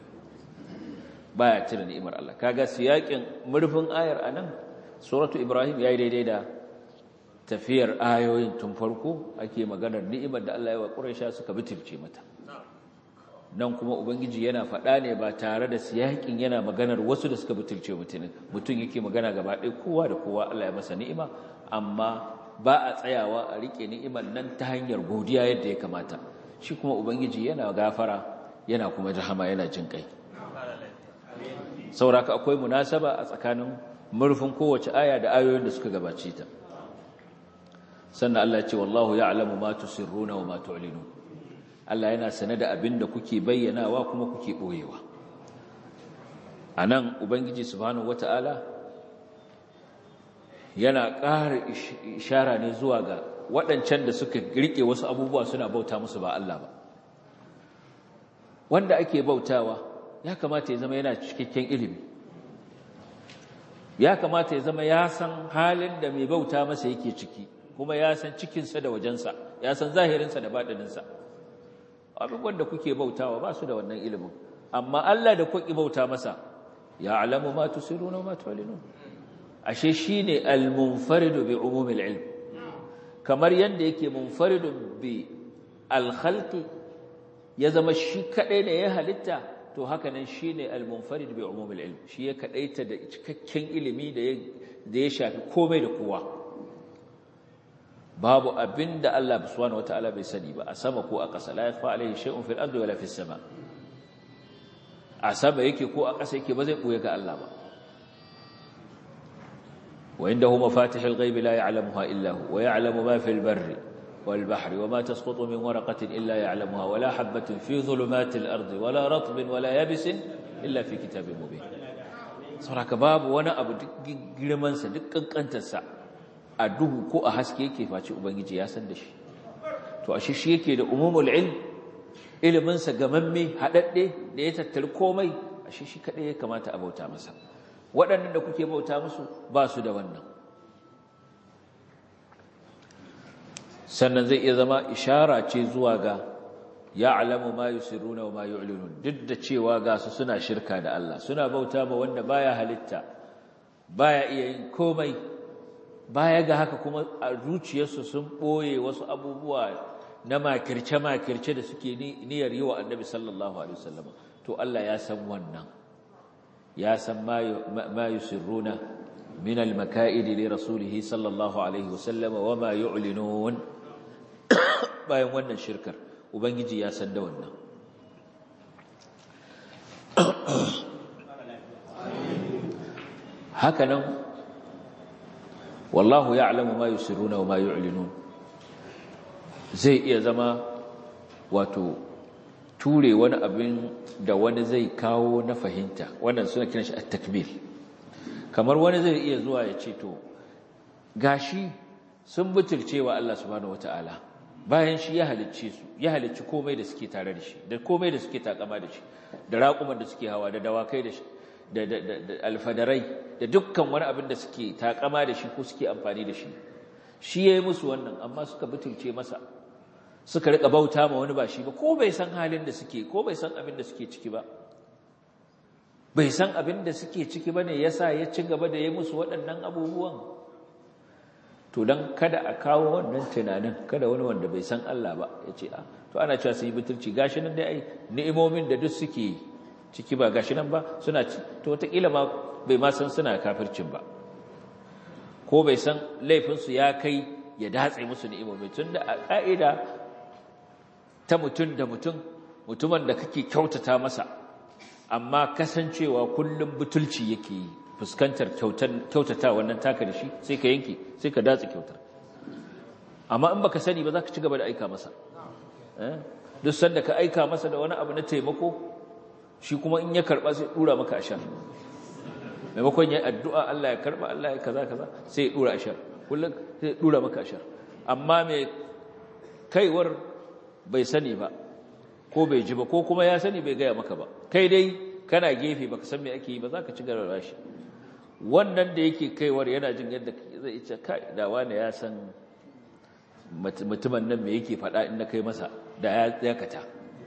baya cire ni'imar Allah kaga siyakin murfin ayar anan suratu ibrahim yayi daidai da tafiyar ayoyin tun farko ake maganar ni'imar da Allah ya wa Quraysha suka bitilce mata nan kuma ubangiji yana faɗa ne ba tare da siyakin yana maganar wasu da suka bitilce mutum mutum yake magana gaba ɗaya kowa da kowa Allah ya masa ni'ima amma ba a tsayawa a rike ni'imar nan ta hanyar godiya yadda ya kamata shi kuma ubangiji yana gafara yana kuma rahama yana jin kai sauraka akwai munasaba a tsakanin murfin kowace aya da ayoyin da suka gabace ta sannan Allah ya ce wallahu ya'lamu ma tusirruna wa ma tu'linun Allah yana sane da abin da kuke bayyanawa kuma kuke boyewa anan ubangiji subhanahu wata'ala yana ƙara ishara ne zuwa ga waɗancan da suka rike wasu abubuwa suna bauta musu ba Allah ba wanda ake bautawa ya kamata ya zama yana cikakken ilimi ya kamata ya zama ya san halin da mai bauta masa yake ciki kuma ya san cikinsa da wajensa ya san zahirinsa da baɗininsa abubuwan da kuke bautawa ba su da wannan ilimin amma Allah da kuke bauta masa ya alamu ma tusiruna ma tu'linun ashe shine al-munfaridu bi umumil ilm kamar yanda yake munfaridun bi al-khalqi ya zama shi kadai ne ya halitta to haka nan shine al-munfarid bi umumil ilm shi ya kadaita da cikakken ilimi da ya da ya shafi komai da kowa babu abinda Allah subhanahu wataala bai sani ba a sama ko a ƙasa la yafa alaihi shay'un fil ardi wala fis sama a sama yake ko a ƙasa yake ba zai buye ga Allah ba wa indahu mafatihul ghaibi la ya'lamuha illa hu wa ya'lamu ma fil barri wal bahri wa ma tasqutu min waraqatin illa ya'lamuha wa la habatin fi dhulumatil ardi wa la ratbin wa la yabisin illa fi kitabin mubin saboda babu wani abu duk girman sa duk kankantar sa a duhu ko a haske yake face ubangiji ya san da shi to ashe shi yake da umumul ilm ilimin sa gamamme hadadde da ya tattari komai ashe shi kadai ya kamata a bauta masa waɗannan da kuke bauta musu ba su da wannan sannan zai iya zama ishara ce zuwa ga ya'lamu ma yusirruna wa ma yu'linun duk da cewa ga su suna shirka da Allah suna bauta ma wanda baya halitta baya iya yin komai baya ga haka kuma a zuciyarsu sun ɓoye wasu abubuwa na makirce-makirce da suke niyyar yi wa annabi sallallahu alaihi wasallam to Allah ya san wannan ya san ma yusirruna min al-maka'id li rasulihi sallallahu alaihi wasallam wa ma yu'linun bayan wannan shirkar ubangiji ya san da wannan hakanan wallahu ya'lamu ma yusirruna wa ma yu'linun zai iya zama wato ture wani abin da wani zai kawo na fahimta wannan suna kiran shi at-takmil kamar wani zai iya zuwa ya ce to gashi sun butulce wa Allah subhanahu wataala bayan shi ya halicce su ya halicci komai da suke tare da shi da komai da suke takama da shi da raƙuman da suke hawa da dawakai da shi da alfadarai da dukkan wani abin da suke takama da shi ko suke amfani da shi shi ya yi musu wannan amma suka butulce masa suka rika bauta ma wani ba shi ba ko bai san halin da suke ko bai san abin da suke ciki ba bai san abin da suke ciki ba ne ya sa ya ci gaba da ya musu waɗannan abubuwan to don kada a kawo wannan tunanin kada wani wanda bai san Allah ba ya ce a to ana cewa su yi butulci gashi nan dai ai ni'imomin da duk suke ciki ba gashi nan ba suna ci to wataƙila ma bai ma san suna kafircin ba ko bai san laifinsu ya kai ya datse musu ni'imomi tun da a ƙa'ida ta mutum da mutum mutumin da kake kyautata masa amma kasancewa kullum butulci yake yi fuskantar kyautata wannan taka da shi sai ka yanke sai ka datse kyautar amma in baka sani ba za ka ci gaba da aika masa duk sanda ka aika masa da wani abu na taimako shi kuma in ya karba sai dura maka ashar maimakon ya addu'a Allah ya karba Allah ya kaza kaza sai ya dura ashar kullum sai ya dura maka ashar amma mai kaiwar bai sani ba ko bai ji ba ko kuma ya sani bai gaya maka ba kai dai kana gefe baka san me ake yi ba za ka ci gaba shi wannan da yake kaiwar yana jin yadda zai ce kai da wani ya san mutumin nan me yake faɗa in na kai masa da ya yakata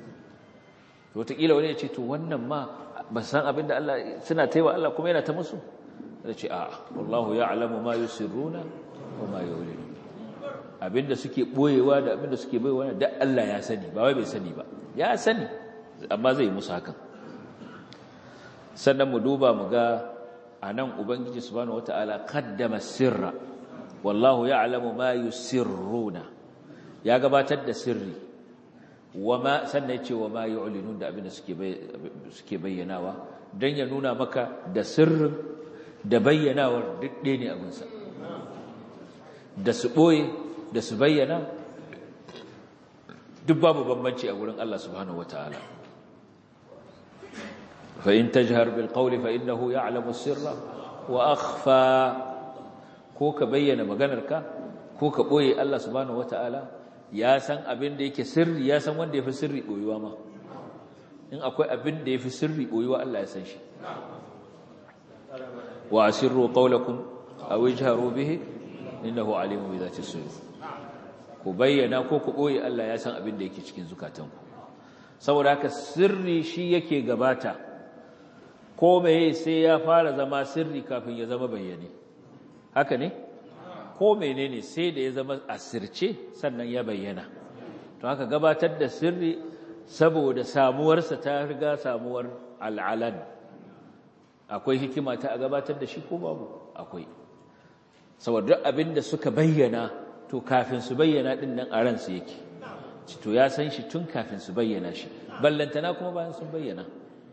to wataƙila wani ya ce to wannan ma ba san abin da Allah suna taiwa Allah kuma yana ta musu da ce a'a wallahu ya'lamu ma yusirruna wa ma yu'linun abinda suke boyewa da abinda suke boyewa da Allah ya sani ba wai bai sani ba ya sani amma zai musu hakan sannan mu duba mu ga anan ubangiji subhanahu wataala qaddama sirra wallahu ya'lamu ma yusirruna ya gabatar da sirri wama sannan yace wama yu'linun da abinda suke suke bayyanawa dan ya nuna maka da sirrin da bayyanawar duk ɗaya ne abinsa da su ɓoye da su bayyana duk babu bambanci a gurin Allah subhanahu wataala fa in tajhar bil qawli fa innahu ya'lamu sirra wa akhfa ko ka bayyana maganarka ko ka ɓoye Allah subhanahu wataala ya san abin da yake sirri ya san wanda yafi sirri ɓoyuwa ma in akwai abin da yafi sirri ɓoyuwa Allah ya san shi wa asirru qawlakum aw ijharu bihi innahu alimun bi dhati sudur ku bayyana ko ku boye Allah ya san abin da yake cikin zukatanku saboda haka sirri shi yake gabata ko meye sai ya fara zama sirri kafin ya zama bayyane haka ne ko menene sai da ya zama asirce sannan ya bayyana to haka gabatar da sirri saboda samuwarsa ta riga samuwar al'alan akwai hikima ta a gabatar da shi ko babu akwai saboda duk abin da suka bayyana to kafin su bayyana din nan a ransu yake to ya san shi tun kafin su bayyana shi ballantana kuma bayan sun bayyana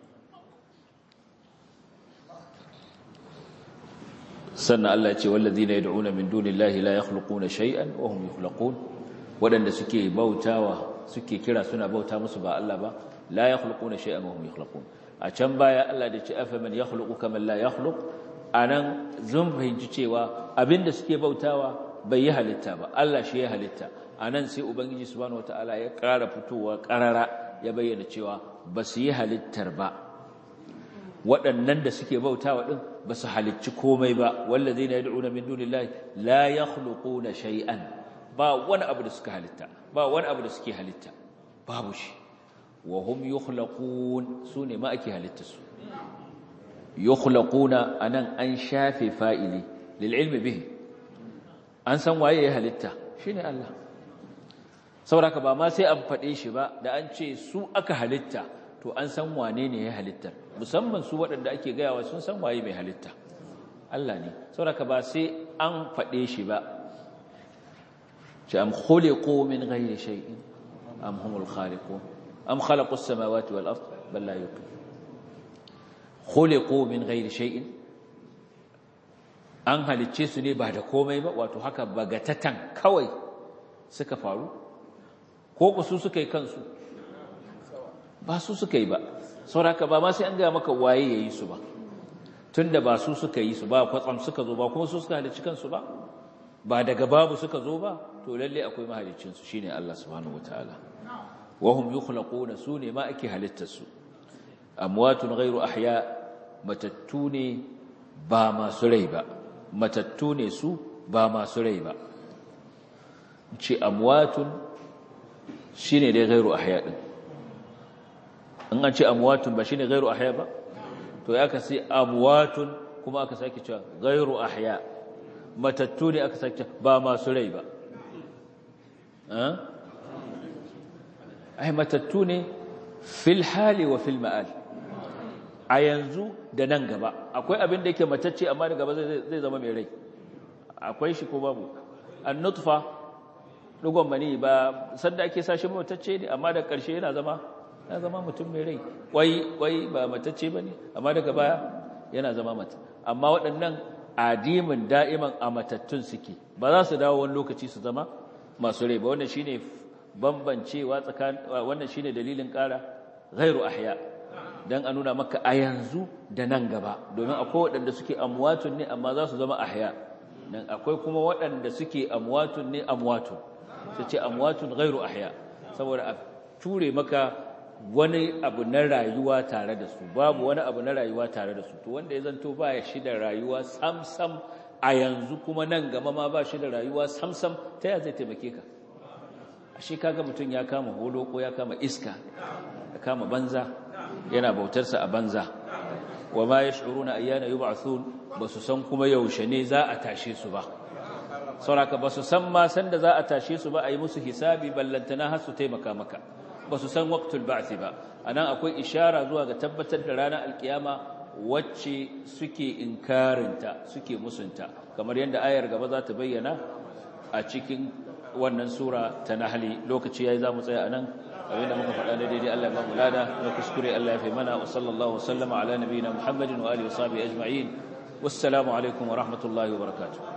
sannan Allah ya ce wallazina yad'una min dunillahi la yakhluquna shay'an wa hum yukhlaqun wadanda suke bautawa suke kira suna bauta musu ba Allah ba la yakhluquna shay'an wa hum yukhlaqun a can baya Allah da ce afa man yakhluqu kaman la yakhluq anan zun fahimci cewa abinda suke bautawa bai yi halitta ba Allah shi ya halitta anan sai ubangiji subhanahu wataala ya ƙara fitowa ƙarara ya bayyana cewa ba su yi halittar ba waɗannan da suke bautawa din ba su halicci komai ba wallazina yad'una min dunillahi la yakhluquna shay'an ba wani abu da suka halitta ba wani abu da suke halitta babu shi wa hum yukhlaqun sune ma ake halitta su yukhlaquna anan an shafe fa'ili lil ilmi bihi an san waye ya halitta shine Allah saboda ba ma sai an fade shi ba da an ce su aka halitta to an san wane ne ya halitta musamman su waɗanda ake gayawa sun san waye mai halitta Allah ne saboda ba sai an fade shi ba ce am khuliqu min ghairi shay'in am humul khaliqun am khalaqu as-samawati wal ard bal la yuqin khuliqu min ghairi shay'in an halicce su ne ba da komai ba wato haka bagatatan kawai suka faru ko ku su suka yi kansu ba su suka yi ba sauraka ba ma sai an gaya maka waye ya yi su ba tunda ba su suka yi su ba kwatsam suka zo ba kuma su suka halicci kansu ba ba daga babu suka zo ba to lalle akwai mahaliccinsu shine Allah subhanahu wataala wa hum yukhlaquna su ne ma ake halittar su amwatun ghairu ahya matattu ne ba masu rai ba matattu ne su ba masu rai ba ce amwatun shine dai ghairu ahya din in an ce amwatun ba shine ghairu ahya ba to ya ka sai amwatun kuma aka sake cewa ghairu ahya matattu ne aka sake ba masu rai ba ai matattu ne fil hali wa fil ma'al a yanzu da nan gaba akwai abin da yake matacce amma da gaba zai zama mai rai akwai shi ko babu an nutfa dugon mani ba sanda ake sashi matacce ne amma da ƙarshe yana zama ya zama mutum mai rai kwai kwai ba matacce ba ne amma daga baya yana zama mata amma waɗannan adimin da'iman a matattun suke ba za su dawo wani lokaci su zama masu rai ba wannan shine bambancewa tsakanin wannan shine dalilin ƙara ghairu ahya dan a nuna maka a yanzu da nan gaba domin akwai waɗanda suke amwatun ne amma za su zama ahya nan akwai kuma waɗanda suke amwatun ne amwatun su ce amwatun ghairu ahya saboda a ture maka wani abu na rayuwa tare da su babu wani abu na rayuwa tare da su to wanda ya zanto ba ya shi da rayuwa sam-sam a yanzu kuma nan gama ma ba shi da rayuwa sam-sam ta ya zai taimake ka ashe kaga mutum ya kama holo ko ya kama iska ya kama banza yana bautarsa a banza wa ma yash'uruna ayyana yub'athun basu san kuma yaushe ne za a tashe su ba sauraka basu san ma san da za a tashe su ba a yi musu hisabi ballantana har su taimaka maka basu san waqtul ba'th ba anan akwai ishara zuwa ga tabbatar da ranar alkiyama wacce suke inkarinta suke musunta kamar yadda ayar gaba za ta bayyana a cikin wannan sura ta nahli lokaci yayi zamu tsaya anan abinda muka faɗa da daidai Allah ya ba mu lada na kuskure Allah ya fi mana wa sallallahu wasallama ala nabiyina Muhammadin wa alihi wa sahbihi ajma'in wassalamu alaikum wa rahmatullahi wa barakatuh